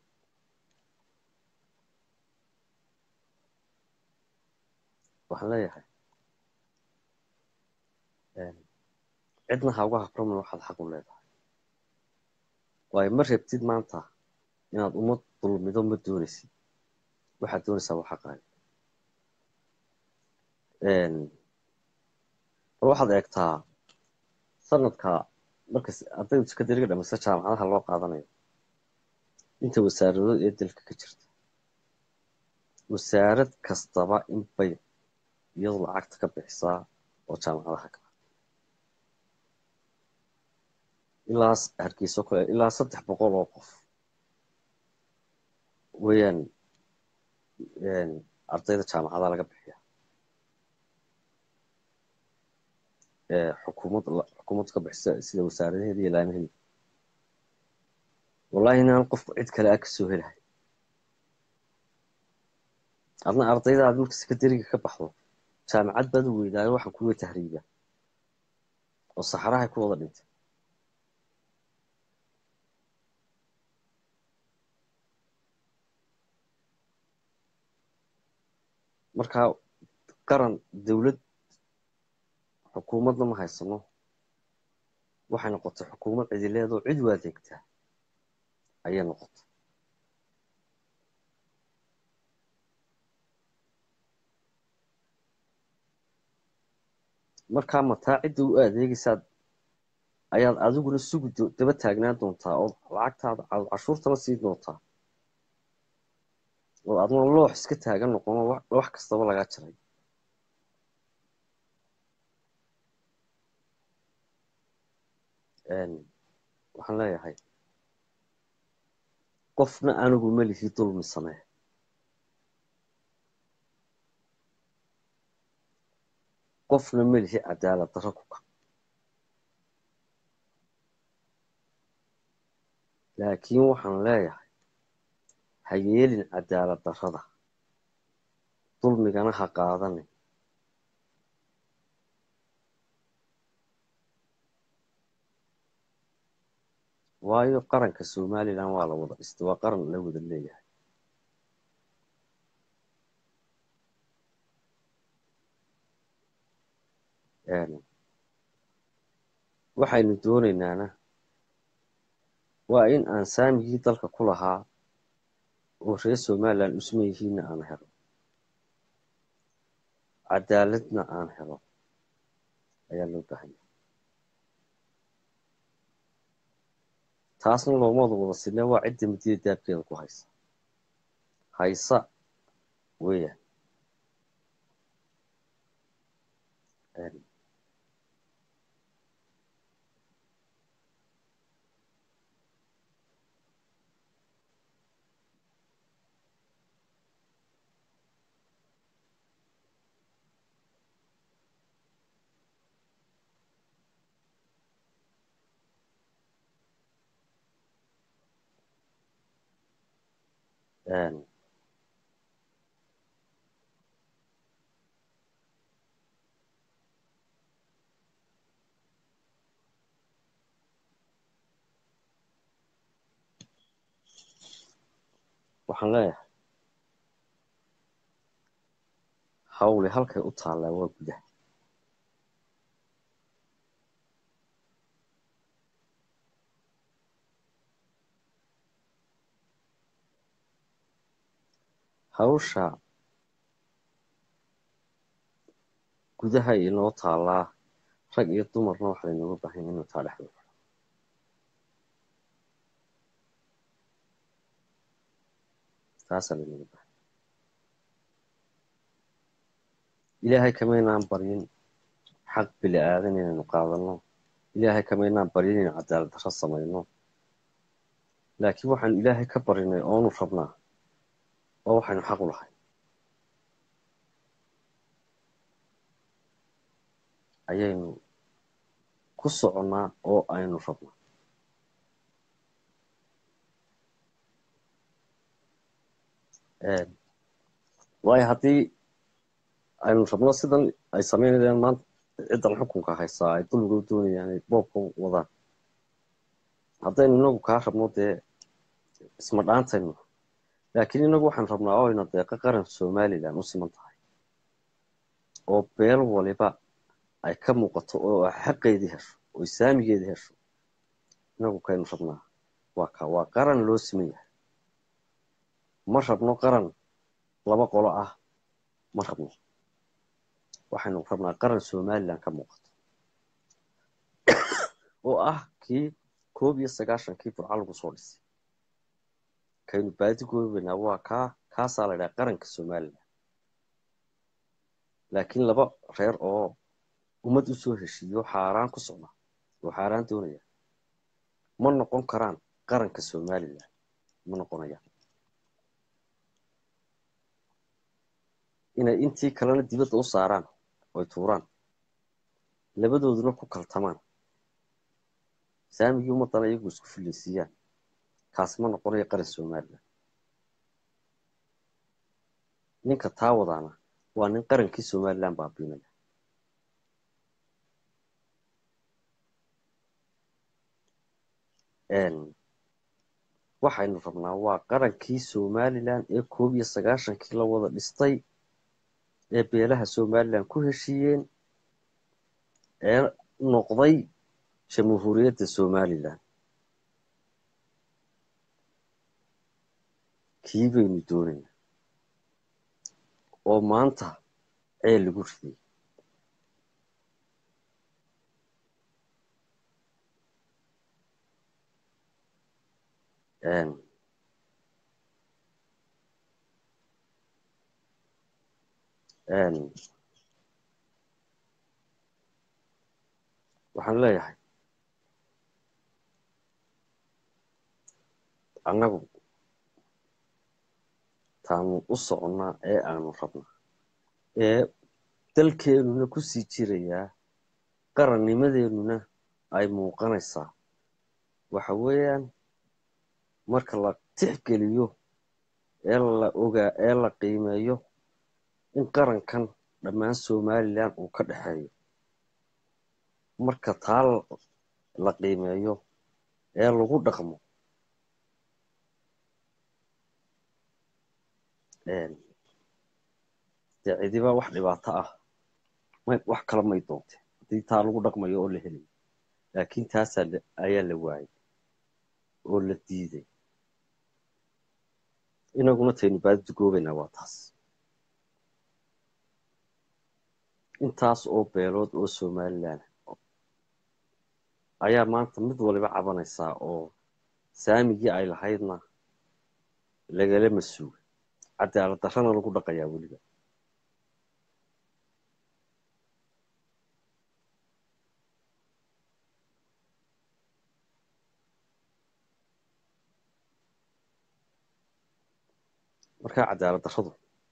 S1: waxaan leeyahay cidna ha uga habraman waxaad xaq u leedahay waayo ma rabtid maanta inaad ummad dulmido ma doonaysid waxaad doonaysaa waa xaqaaga bal waxaad eegtaa sanadka markas ardaydu sekadariga dhamaysta jaamacadaha loo qaadanayo inta wasaaradood ee dalka ka jirta wasaarad kastaba inbay iyadu lacagta ka bixisaa oo jaamacadaha kala ilaa hargeyso kale ilaa saddex boqol oo qof weeyaan ardayda jaamacadaha laga bixiya xukuumad xukuumad ka bixisa sida wasaaradaheeda iyo laamaheeda wallahi inaan qofku cid kale a kasoo helahay adna ardayda aad marka sekadariga ka baxdo jaamacad baad u weydaayo waxaan kuwa tahriiba oo saxarahay ku wada dhintay markaa qaran dowlad xukuumadna ma haysano waxay noqotay xukuumad cidileedoo cid u adeegtaa ayay noqotay markaa mataa cidda u adeegaysaad ayaad adiguna sugi daba taagnaan doontaa oo lacagtaada cashuurtana sii doontaa oo adna loox iska taagan noqono wax kastaba lagaa jaray waxaan leeyahay qofna anigu melihi dulmi samee qofna melihi cadaalad darro ku ka laakiin waxaan leeyahay ha yeelin cadaalad darrada dulmigana ha qaadanin waayo qaranka somalilan waa la wada dhistay waa qaran la wada leeyahay waxaynu doonaynaana waa in aan saamigii dalka ku lahaa oo reer somalilan usma yihiinna aan helo cadaaladna aan helo ayaa loo baahanya taasna loomada wada sinee waa cidda midida daabkeeda ku haysa haysa weeyaan Een, waxaan leeyahay hawli halkay u taallaa waa gudaha hawsha gudaha inoo taallaa rag iyo dumarna waxa laynooga baahan yahay inuu taa dhexdo taasaa laynooga baahan ilaahay kamaynaan baryin xaq bili aadan inaynu qaadano ilaahay kamaynaan baryin inaynu cadaalad darro samayno laakiin waxaanu ilaahay ka barinay oonu rabnaa oo waxaynu xaq u lahay ayaynu ku soconnaa oo aynu rabnaa Een, waayo haddii aynu rabno sidan ay samaynayaan maanta ciddan xukunka haysaa ay dulmiga u doonayaan ay boobka u wadaan haddaynu inagu kaa rabno dee isma dhaantayno laakiin inagu waxaan rabnaa oo ayna deeqa qaran somalilan u siman tahay oo beel waliba ay ka muuqato oo ay xaqeedii hesho oo saamigeedii hesho inagu kaynu rabnaa waa ka waa qaran loo siman yahay ma rabno qaran laba qolo ah ma rabno waxaynu rabnaa qaran somalilan ka muuqato oo ah kii koob iyo sagaashankii burca lagu soo dhisay kaynu baadi goobaynaa waa kaa kaasaa la idhaha qaranka somalilan laakiin laba reer oo ummad u soo heshiiyo xaaraan ku socda oo xaaraan doonaya ma noqon karaan qaranka somalilan ma noqonayaan inay intii kalena dibadda u saaraan oy tuuraan labadooduna ku kaltamaan saamigii ummaddana iyagu isku fillaysiiyaan kaasi ma noqonayo qaran somalilan ninka taa wadaana waa nin qarankii somalilan baabiinaya waxaynu rabnaa waa qarankii somalilan ee koob iyo sagaashankii la wada dhistay ee beelaha somalilan ku heshiiyeen ee noqday jamhuuriyadda somalilan kii baynu doonaynaa oo maanta ceel lagu riday waxaan leeyahay annagu taanu u soconnaa ee aanu rabnaa ee dalkeennuna ku sii jirayaa qarannimadeennuna ay muuqanaysaa waxa weeyaan marka la tixgeliyo ee la ogaa ee la qiimeeyo in qarankan dhammaan somalilan uu ka dhexeeyo marka taa la qiimeeyo ee lagu dhaqmo dee cidiba wax dhibaato ah may wax kala may doonte haddii taa lagu dhaqmayo oo la helayo laakiin taasaa ayaa la waayay oo la diiday inaguna taynu baadida goobaynaa waa taas intaas oo beelood oo somalilan ayaa maanta mid waliba cabanaysaa oo saamigii ay lahaydna lagala masuugay cadaalad darrana lagu dhaqayaa weliba markaa cadaalad darradu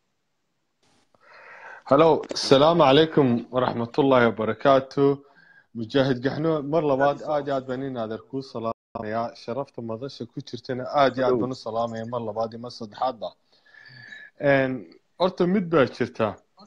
S2: halo asalaamu calaykum waraxmatullaahi wabarakaatu mujaahid gaxno mar labaad aad iyo aad baan in adeer kuu salaam salaamayaa sharafta madasha ku jirtana aad iyo aad baan u salaamaya mar labaad iyo mar saddexaadba horta mid baa jirta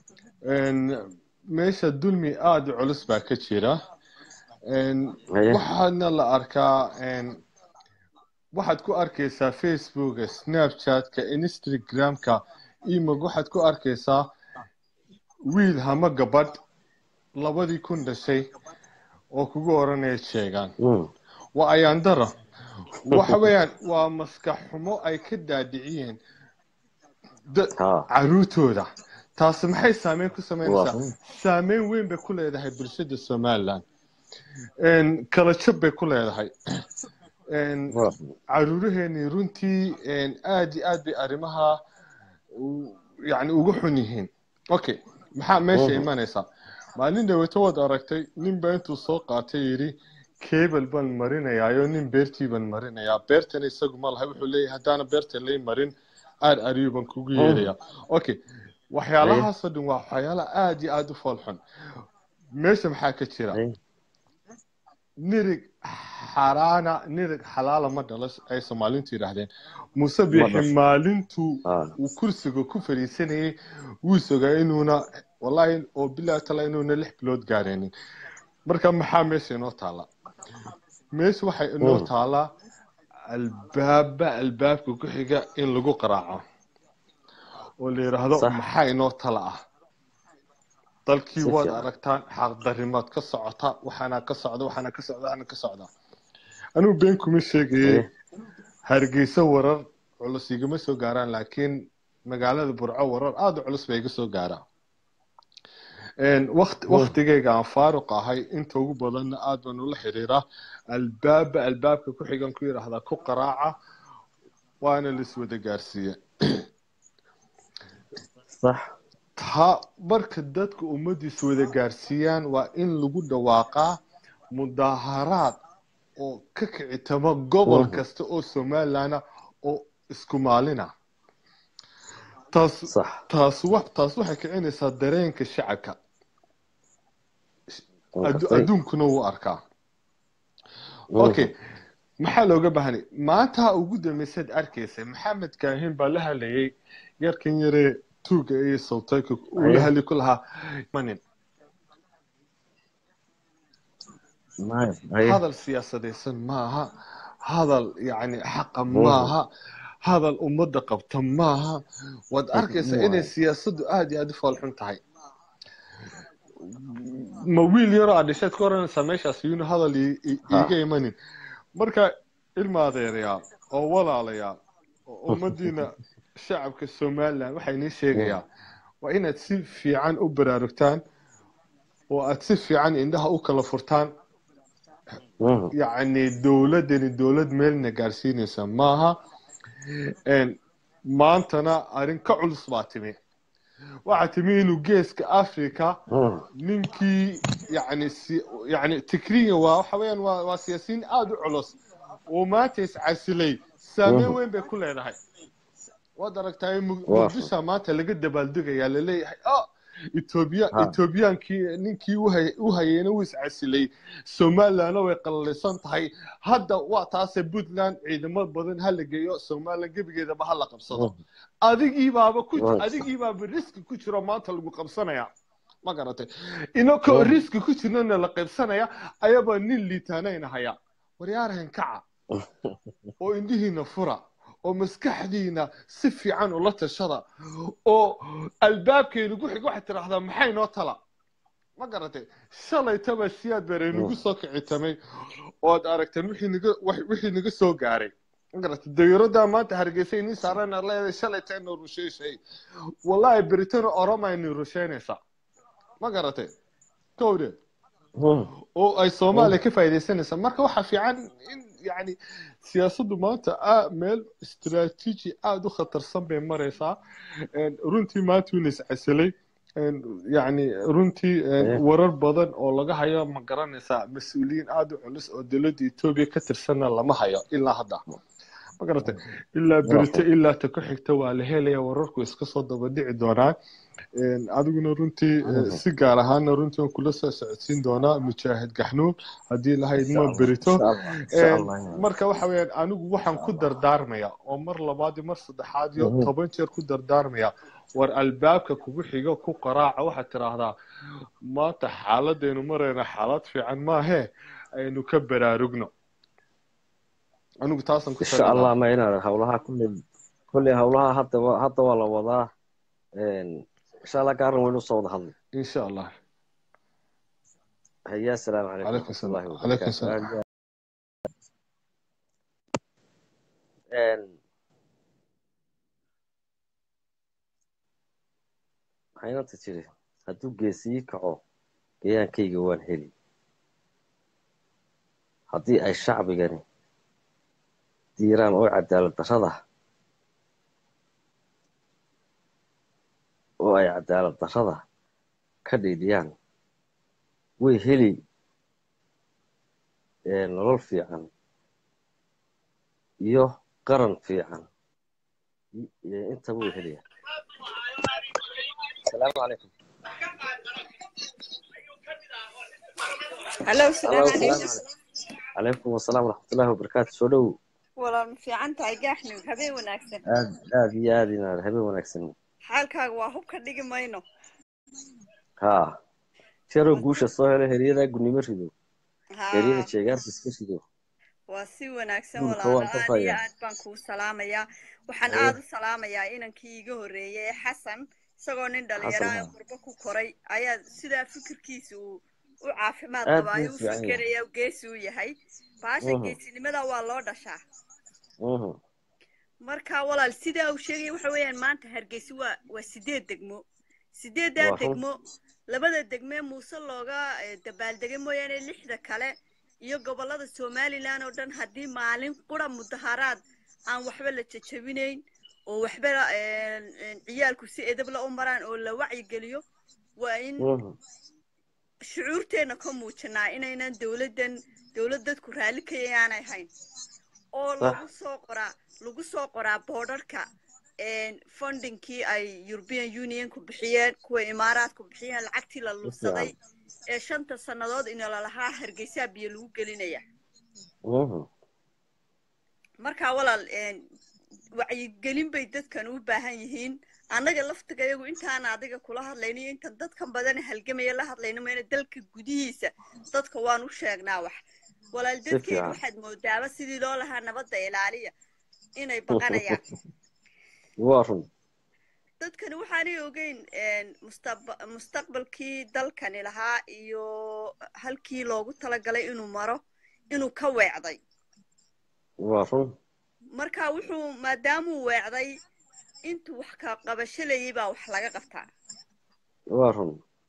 S2: meesha dulmi aada u culus baa ka jira waxaadna la arkaa waxaad ku arkaysaa facebooka snapchatka instagramka imog waxaad ku arkaysaa wiil hama gabadh labadii kun dhashay oo kugu oranaya sheegaan waa ayaandara waxa weeyaan waa maskax xumo ay ka daadiciyeen caruurtooda taasi maxay saameyn ku samaynaysaa saameyn weyn bay ku leedahay bulshada somalilan kala jab bay ku leedahay caruuraheenii runtii aad iyo aad bay arrimaha yani uga xun yihiin okay maxaa meesha imanaysaa maalin dhaweeto waad aragtay ninba intuu soo qaatay yidhi cable baan marinayaayo nin beertii baan marinayaa beertana isagu ma lahay wuxuu leeyahay haddaana beerta lay marin aar ariyo baan kugu yeelayaa okay waxyaalahaasoo dhan waa waxyaala aad iyo aad u foolxun meesha maxaa ka jira nirig xaraana nirig xalaala ma dhalo ay soomaaliintu yidhaahdeen muuse biixi maalintuu uu kursiga ku fadhiisanayay wuu sogaa inuuna wallahi oo bilaa tala inuuna lix bilood gaareenin marka maxaa meesha inoo taala meesha waxay inoo taalaa albaaba albaabka ku xiga in lagu qaraaco oo la yidhaahdo maxaa inoo tala ah dalkii waad aragtaan xaqdarimaad ka socota waxaana ka socda waxaana ka socda waxaana ka socda anugu been kuma sheegayey hargeysa warar culus igama soo gaaraan laakiin magaalada burco warar aada u culus bay iga soo gaaraan waktigayga aan faaruq ahay inta ugu badanna aad baan ula xiriiraa albaaba albaabka ku xigan ku yidhaahdaa ku qaraaca waana laiswada gaarsiiye taa marka dadka ummaddiisa wada gaarsiiyaan waa in lagu dhawaaqaa mudaaharaad oo ka kicitama gobol kasta oo somalilanah oo isku maalina taas taas taas waxay kicinaysaa dareenka shacabka adduunkuna wuu arkaa okay maxaa looga baahanay maanta ugu dambaysaad arkaysay maxamed kaahin baa la hadlayay yarkan yaree tuuga iyo sawtayka uu la hadli ku lahaa manin hadal siyaasadaysan maaha hadal yani xaqa maaha hadal ummadda qabta maaha waad arkaysaa inay siyaasaddu aada iyo aada u foolxun tahay ma wiil yaroo aad dhashaad ka oranaysaa meeshaas yuuna hadal iiga imanin marka ilma adeerayaa oo walaalayaa oo ummaddiina shacabka somalilan waxaa inii sheegayaa waa inaad si fiican u baraarugtaan oo aad si fiican indhaha u kala furtaan yacni dowladdani dowlad meelna gaarsiinaysa maaha maantana arrin ka culus baa timi waxaa timi inuu geeska africa ninkii yani yani tikriya waa waxa weeyaan waa waa siyaasiyiin aada u culus oo maanta iscasilay saameyn weyn bay ku leedahay waad aragtaa muqdisha maanta laga dabaaldegayaa laleeyahay oh etoobiya etoobiyaankii ninkii u hayeyna wuu iscasilay somalilandna way qalaleysan tahay hadda waa taase puntland ciidamo badan ha la geeyo somaliland gebigeedaba ha la qabsado adigiibaaba ku adigiibaaba riski ku jiro maanta lagu qabsanaya ma garatay inakoo riski ku jirnana la qaybsanaya ayabaa nin liitaanayna haya waryaarahan kaca oo indhihiina fura oo maskaxdiina si fiican ula tashada oo albaabkeenu ku xig waxaad tidhaahdaa maxay noo tala ma garatay shalaytaba siyaad bare nagu soo kicitamay ood aragteen wixii naga soo gaaray ma garatay dayuuradda maanta hargeysa inii saarana leedahay shalayta ina rusheyshay wallahi britano oroma inay rusheynaysaa ma garatay kowde oo ay soomaaliya ka faa'iidaysanaysaa marka waxaa fiican in yani siyaasaddu maanta meel istaraatiiji aada u khatarsan bay maraysaa runtii maanta wuu iscasilay yani runtii warar badan oo laga hayo ma garanaysaa mas-uuliyiin aada u culus oo dowladda etoobiya ka tirsanna lama hayo ilaa hadda ma garatay ilaa berito ilaa ta ku xigta waa la helaya wararku iska soo daba dhici doonaa adiguna runtii si gaar ahaana runtii waan kula soo socodsiin doonaa mujaahid gaxnuun haddii lahayd ma berito marka waxa weeyaan anigu waxaan ku dardaarmaya oo mar labaad iyo mar saddexaad iyo toban jeer ku dardaarmaya war albaabka kugu xigo ku qaraaca waxaad tiraahdaa maanta xaaladaynu marayna xaalad fiican maahee aynu ka baraarugno anigu taasan ku
S1: insha allah ma inaad hawlaha kulley kulley hawlaha hadda hadda waa la wadaa insha allah gaaran waynu soo wada hadlay
S2: insha allah
S1: haya asalaamu calaykum
S2: calaykum salaam calaykum salaam
S1: waxaynanta jiri hadduu geesii kaco gayaankayga waan heli haddii ay shacbigani diiraan oo cadaalad darrada oo ay cadaalad darrada ka dhiidhiyaan way heli nolol fiican iyo qaran fiican intaba way helayaan asalaamu calaykum
S3: halo salaamu calaykum
S1: calaykum wasalaam waraxmatullahi wabarakaatu soo dhow
S3: walaal ma fiican tahay gaaxnug habeen wanaagsan
S1: aad aad iyo aad inaad habeen wanaagsan
S3: xaalkaaga waa hub ka dhigi mayno
S1: haa jeeroo guusha soo helo heryadaa gudnimo rido
S3: Haa,
S1: heryada jeegaanka iska rido
S3: waa si wanaagsan
S1: Dhulka
S3: walaal
S1: waan ka
S3: aad iyo
S1: fayaa.
S3: aad baan kuu salaamayaa waxaan
S1: Haye.
S3: aad u salaamayaa inankii iga horreeyay ee xasan isagoo nin dhalinyaro
S1: Xasan,
S3: ah
S1: haa.
S3: qurbo ku koray ayaa sidaa fikirkiisa uu u caafimaad
S1: Aad
S3: qaba
S1: buu
S3: ayuu u
S1: fiican yahay.
S3: fikeraya geesi u yahay baasha
S1: Mhm.
S3: geesinimada waa loo dhashaa
S1: Mhm.
S3: marka walaal sidaa uu sheegaya waxa weeyaan maanta hargeysa waa waa sideed degmo sideeddaa
S1: Waa run.
S3: degmo labada degmee muuse looga eh, dabaaldegay mooyaane lixda kale iyo gobollada somalilan oo dhan haddii maalin qura mudaharaad aan waxba la jajabinayn oo waxba eh, eh, ciyaalku si edabla u maraan oo la wacyigeliyo waa in
S1: Mhm.
S3: shucuurteenna ka muujinaa inaynan dowladdan dowlad dadku raalli ka yaanay hayn oo
S1: Sax.
S3: lagu soo qoraa lagu soo qoraa boodharka fundingkii ay european unionku bixiyeen kuwa imaaraadku bixiyeen lacagtii la lunsaday ee shanta sannadood inolalahaa hargeysaa biyo lagu gelinaya
S1: Mhm.
S3: marka walaal een, wacyigelin bay dadkan u baahan yihiin annaga laftiga iyagu intaan adiga kula hadlayno iyo intan dadkan badan halgamaya la hadlayno mayna dalka gudihiisa dadka waan u sheegnaa wax walaal
S1: Si
S3: dadkeedu
S1: fiican.
S3: waxaad moodaaba sidii loo lahaa nabadda ilaaliya inay baqanayaan
S1: waa run
S3: dadkani waxaanay ogeyn een, mustaqba- mustaqbalkii dalkani lahaa iyo halkii loogu talagalay inuu maro inuu ka weecday
S1: waa run
S3: marka wuxuu maadaamuu weecday intuu wax ka qabashalayay baa wax laga qabtaa
S1: waa run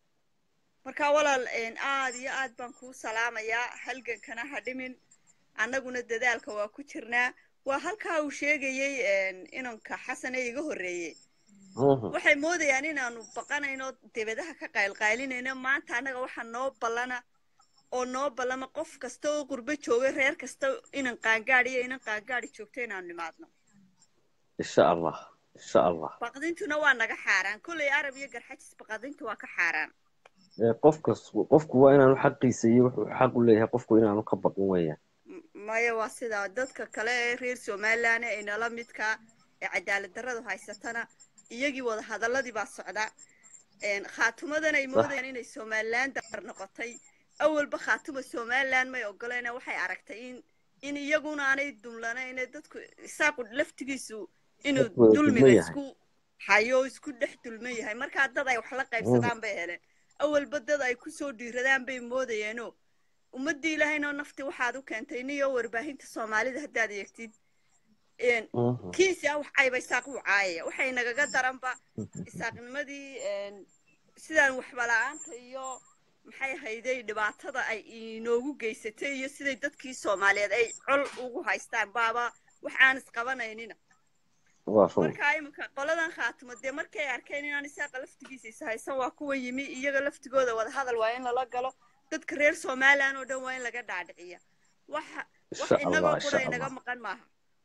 S3: marka walaal een, aad iyo aad baan kuu salaamayaa halgankana ha dhimin annaguna dadaalka waa ku jirnaa waa halkaa uu sheegayey een, inanka xasan ee iga horreeyey
S1: Mhm.
S3: waxay moodayaan inaanu baqanayno debadaha ka qaylqaylinayno maanta annaga waxaa noo ballana oo noo ballama qof kasta oo qurbo jooga reer kasta inan qaangaadh iyo inan qaangaadhi joogto inaanu nimaadno
S1: insha allah insha allah
S3: baqdintuna waa naga xaaraan kolley arab iyo garxajis baqdinta waa ka xaaraan
S1: Ee, qofkas qofku waa inaanu xaqiisa iyo wuxuu xaq u leeyahay qofku inaanu ka baqin weeyaan
S3: M- maya waa sidaa dadka kale ee reer somalilan ee inala midka ee cadaalad darradu haysatana iyagii wada hadalladii baa socda Een, khaatumadan ay moodayaan inay somalilan dar noqotay awalba khaatuma somalilan may ogoleena waxay aragtay in in iyaguna aanay dumlanayn ee dadku isaaqu laftigiisu inuu
S1: Dadku wada
S3: dulmiga
S1: dulman yahay.
S3: isku hayo oo isku dhex dulman yahay markaa dad ay wax la qaybsadaan bay heleen awalba dad ay kusoo dhiiradaan bay moodayeenoo ummadii ilaahayno nafti waxaad u keentay niyo warbaahinta soomaalida haddaad eegtid een,
S1: Mhm.
S3: kiisi ah wax cayba isaaq wuu caayaya waxay nagaga daranba isaaqnimadii een, sidaan waxba la-aanta iyo maxay hayday dhibaatada ay inoogu geysatay iyo siday dadkii soomaaliyeed ay col ugu haystaan baaba wax aan isqabanaynina
S1: waa run
S3: marka iminka qoladan khaatimo dee markay arkeen inaan isaaqa laftigiisa is haysan waa kuwa yimi iyaga laftigooda wada hadal waa in lala galo dadka reer somalilan oo dhan waa in laga dhaadhiciya waxa wax
S1: insha allah
S3: inagoo
S1: insha
S3: qura inaga
S1: allah
S3: maqan maaha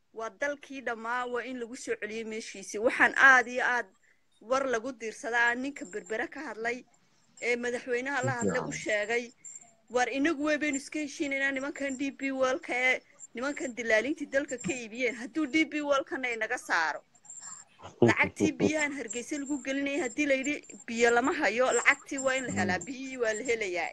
S3: waa dalkii dhammaa waa in lagu soo celiyey meeshiisii waxaan aad iyo aad war lagu diirsadaa ninka berbere ka hadlay ee madaxweynaha la hadlay u sheegay war inagu wey baynu iska heshiinaynaa nimankan d b wolka ee nimankan dilaalintii dalka ka iibiyeen hadduu d b wolkana inaga saaro lacagtii biyahan hargeysa lagu gelinaya haddii layidhi biyo lama hayo lacagtii waa in la helaa biyihii waa la helayaa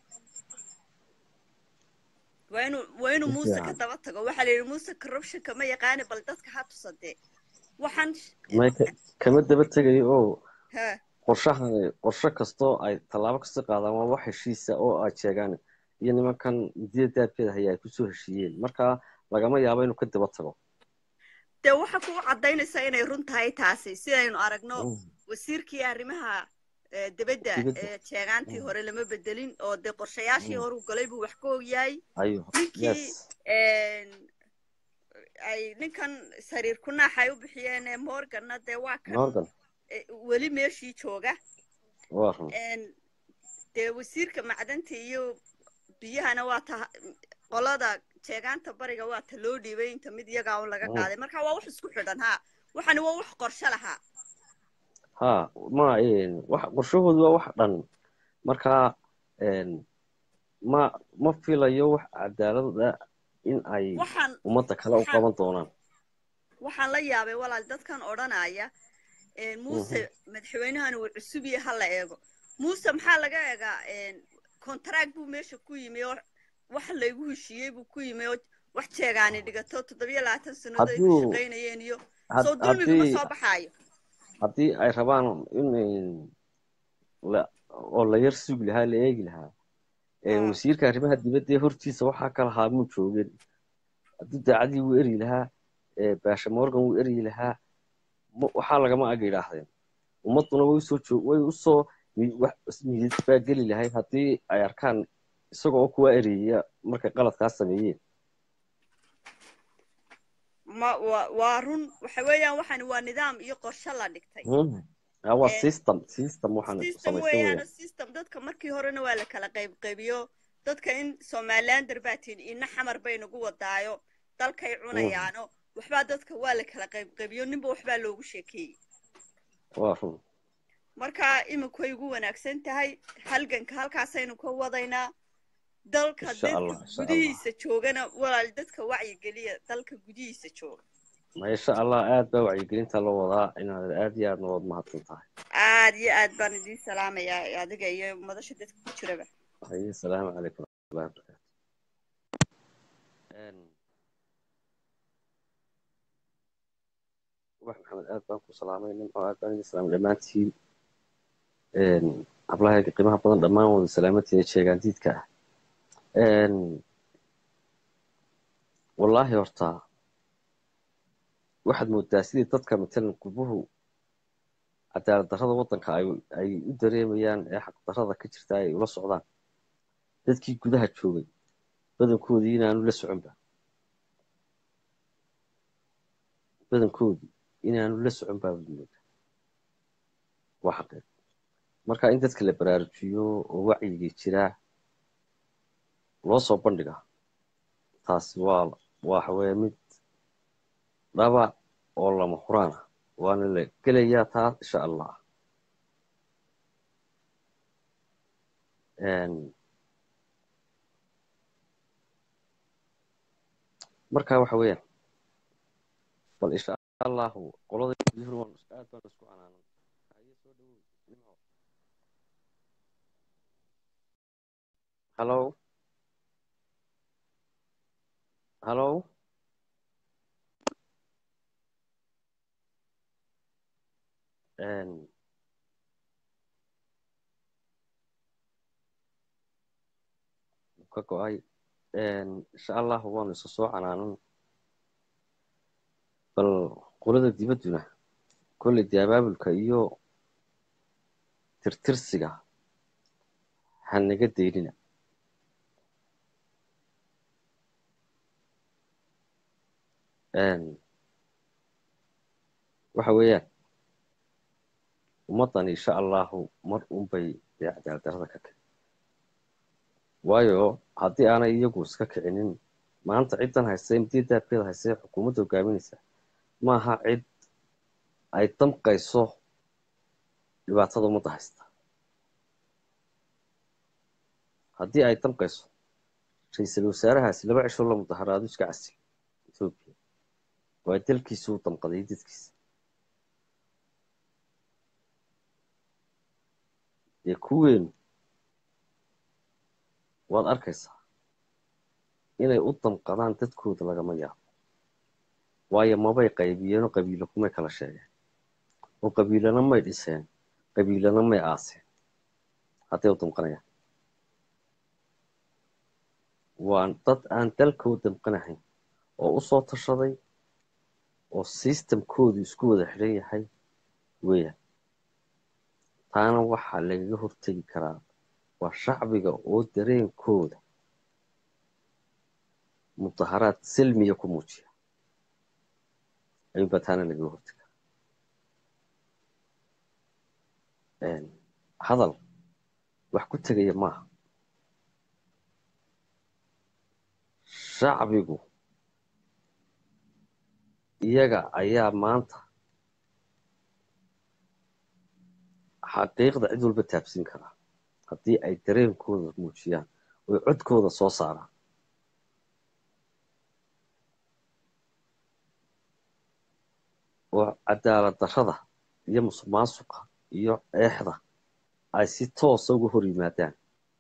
S3: waa inuu waa inuu muuse ka daba tago waxaa la yidhi muuse corruptionka ma yaqaani bal dadka ha tusadee waxaan
S1: may ka- kama daba tegayo oo
S3: ha
S1: qorshahani qorshe kastoo ay tallaabo kasta qaadaan waa wax heshiisa oo ay sheegaan iyo nimankan midiyada daabkeeda haya ay kusoo heshiiyeen marka lagama yaabo inuu ka daba tago
S3: dee waxa ku cadaynaysaa inay run tahay taasi sidaynu aragno wasiirkii arrimaha eh, dibadda
S1: Dibadda.
S3: ee jeegaantii
S1: Mm.
S3: hore lama bedelin oo dee qorshayaashii
S1: Mm.
S3: hore u galay buu wax ka ogyahay
S1: ayo
S3: ninkii
S1: yes
S3: een, ay ninkan sariir ku naax ay u bixiyeen ee morganna dee waa kan
S1: morgan
S3: eh, weli meeshii jooga
S1: waa run
S3: een, dee wasiirka macdanta iyo biyahana waa ta qolada jeegaanta bariga waa ta loo dhiibay inta mid iyagaa un laga
S1: Mm.
S3: qaaday marka waa wax isku xidhan ha waxani waa wax qorshe lahaa
S1: ha ma een, wax qorshahoodu waa wax dhan marka een, ma ma filayo wax cadaalada in ay
S3: waxaan
S1: ummadda kale u
S3: waxaan-
S1: qaban doonaan
S3: waxaan la yaabay walaal dadkan odhanaya een, muuse madaxweynahan uu cusub yahay ha la eego muuse maxaa laga eegaa contract buu meesha ku yimi oo wax laygu heshiiyey buu ku yimi oo wax jeegaani dhigato toddobiyo labaatan sannadood ay ku
S1: Hadduu-
S3: shaqaynayeen iyo
S1: had-
S3: soo dulmiga ma
S1: haddii
S3: soo baxaayo
S1: haddii ay rabaan in een, la- oo la yar sugi lahaa la eegi lahaa een,
S3: Ah.
S1: wasiirka arrimaha dibadda ee hortiisa waxaa ka lahaa muu joogin haddii daacadii wuu eryi lahaa ee, baasha morgan wuu eryi lahaa ma- waxaa lagama ag yidhaahdeen ummadduna way usoo joog way usoo mi- wax miyid baa geli lahayd haddii ay arkaan isagoo oo kuwa ereyaya markay qaladkaas sameeyeen
S3: ma waa waa run waxa weeyaan waxani waa nidaam iyo qorshe la dhigtay
S1: Mhm. Ah, waa
S3: Ee,
S1: system system waxaan
S3: system
S1: samaysan
S3: weeyaan
S1: weeyaan
S3: system dadka markii horena waa la kala qaybqaybiyo dadka in somalilander baa tihin ina xamar bay nagu wadaayo dalkay cunayaano waxbaa dadka waa la kala qaybqaybiyo ninba waxbaa loogu sheekeeyey
S1: waa run
S3: marka iminku way ugu wanaagsan tahay halganka halkaasaynu ka wadaynaa dalka
S1: Insha
S3: dadka
S1: Allah, insha Allah.
S3: gudihiisa joogana walaal dadka wacyigeliya dalka gudihiisa jooga
S1: maasha allah aad baa wacyigelinta loo wadaa inaad aad iyo aad nood mahadsan tahay
S3: aad iyo aad baan idiin salaamayaa adiga iyo madasha dadka ku jiraba
S1: haye asalaamu calaykum waraxmatullahi wabarakaatu Een, wax maxamed aad baan ku salaamay nimco aad baan idin salaamay dhammaantiin Een, hablahayga qiimaha badan dhammaan wada salaamantiin ee jeegaandiidka ah Een, wallaahi horta waxaad moodaa sidii dadka matalan qubuhu cadaalad darrada waddanka ay ay u dareemayaan ee xaq darrada ka jirta ay ula socdaan dadkii gudaha joogay badankoodii inaanu la soconba badankoodii inaanu la socon baa moodaa waa xaqiiq marka in dadka la baraarujiyo oo wacyigii jiraa loo soo bandhiga taasi waa waxa weeye mid dhaba oo lama huraan ah waana la gelayaa taa insha allah Een, marka waxa weeyaan bal insha allahu qolada guduhur waan is- aad baan isku canaanan haye soo dhawow nimco hallo hallo Een, ka go-ay Een, insha allahu waanu isa soo canaanan bal qolada dibadduna kolley dee abaabulka iyo tirtirsiga ha naga daynina Een, waxa weeyaan ummaddan insha allahu mar unbay dee cadaalad darrada ka kici waayo haddii aanay iyagu iska kicinin maanta ciddan haysta mudii daabkeeda haysta ee xukuumadda hogaaminaysa maaha cid ay damqayso dhibaatada ummadda haysta haddii ay damqayso ra-iisul wasaarahaasi laba cisho la mudaharaado iska casil etoobiya waa dalkiisa u damqaday dadkiisa dee kuweenu waad arkaysaa inay u damqadaan dadkooda lagama yaabo waayo mabay qaybiyeenoo qabiilo kumay kala sheegeen oo qabiilana may dhiseen qabiilana may aaseen hadday u damqanayaan waa dad aan dalkoo damqanahayn oo u soo tashaday oo sistamkoodu isku wada xidhan yahay weeyaan taana waxaa lagaga hortegi karaa waa shacbiga oo dareenkooda mudaharaad silmiya ku muujiya ayuunbaa taana lagaga hortegi karaa hadal wax ku tegaya maaha shacbigu iyaga ayaa maanta xaqiiqda cid walba taabsin karaa haddii ay dareenkooda muujiyaan oy codkooda soo saaraan oo cadaalad darrada iyo musuqmaasuqa iyo eexda ay si toosa uga hor yimaadaan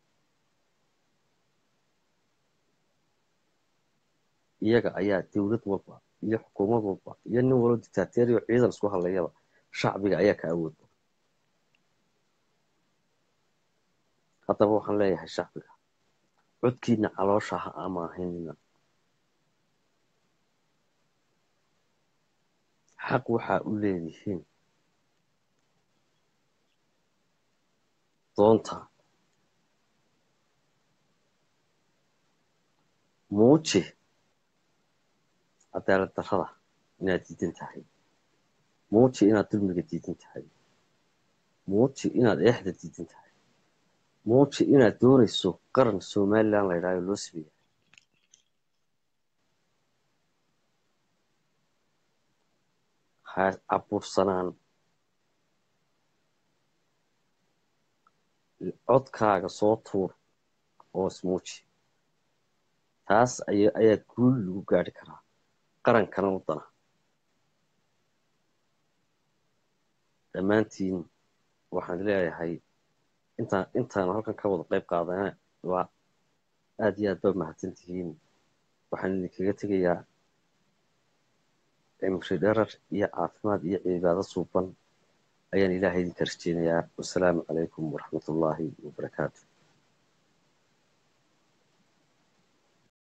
S1: iyaga ayaa dowlad walba iyo xukuumad walba iyo nin walba dictateriyo ciidan isku hadlayaba shacbiga ayaa ka awood badan haddaba waxaan leeyahay shacbiga codkiina caloosha ha amaahinina xaq waxaa u leedihiin doonta muuji cadaalad darrada inaad diidan tahay muuji inaad dulmiga diidan tahay muuji inaad eexda diidan tahay muuji inaad doonayso qaran somalilan la ydhaayo loo sameeya ha cabursanaan codkaaga soo tuur oo ismuuji taas ayaa guul lagu gaari karaa qarankana u dana dhammaantiin waxaan leeyahay intaan intaan halkan ka wada qayb qaadana waa aad iyo aad baa mahadsan tihiin waxaan idinkaga tegayaa cimri dherar iyo caafimaad iyo cibaado suuban ayaan ilaahay idinka rajeynayaa wasalaamu calaykum waraxmat ullaahi wabarakaatu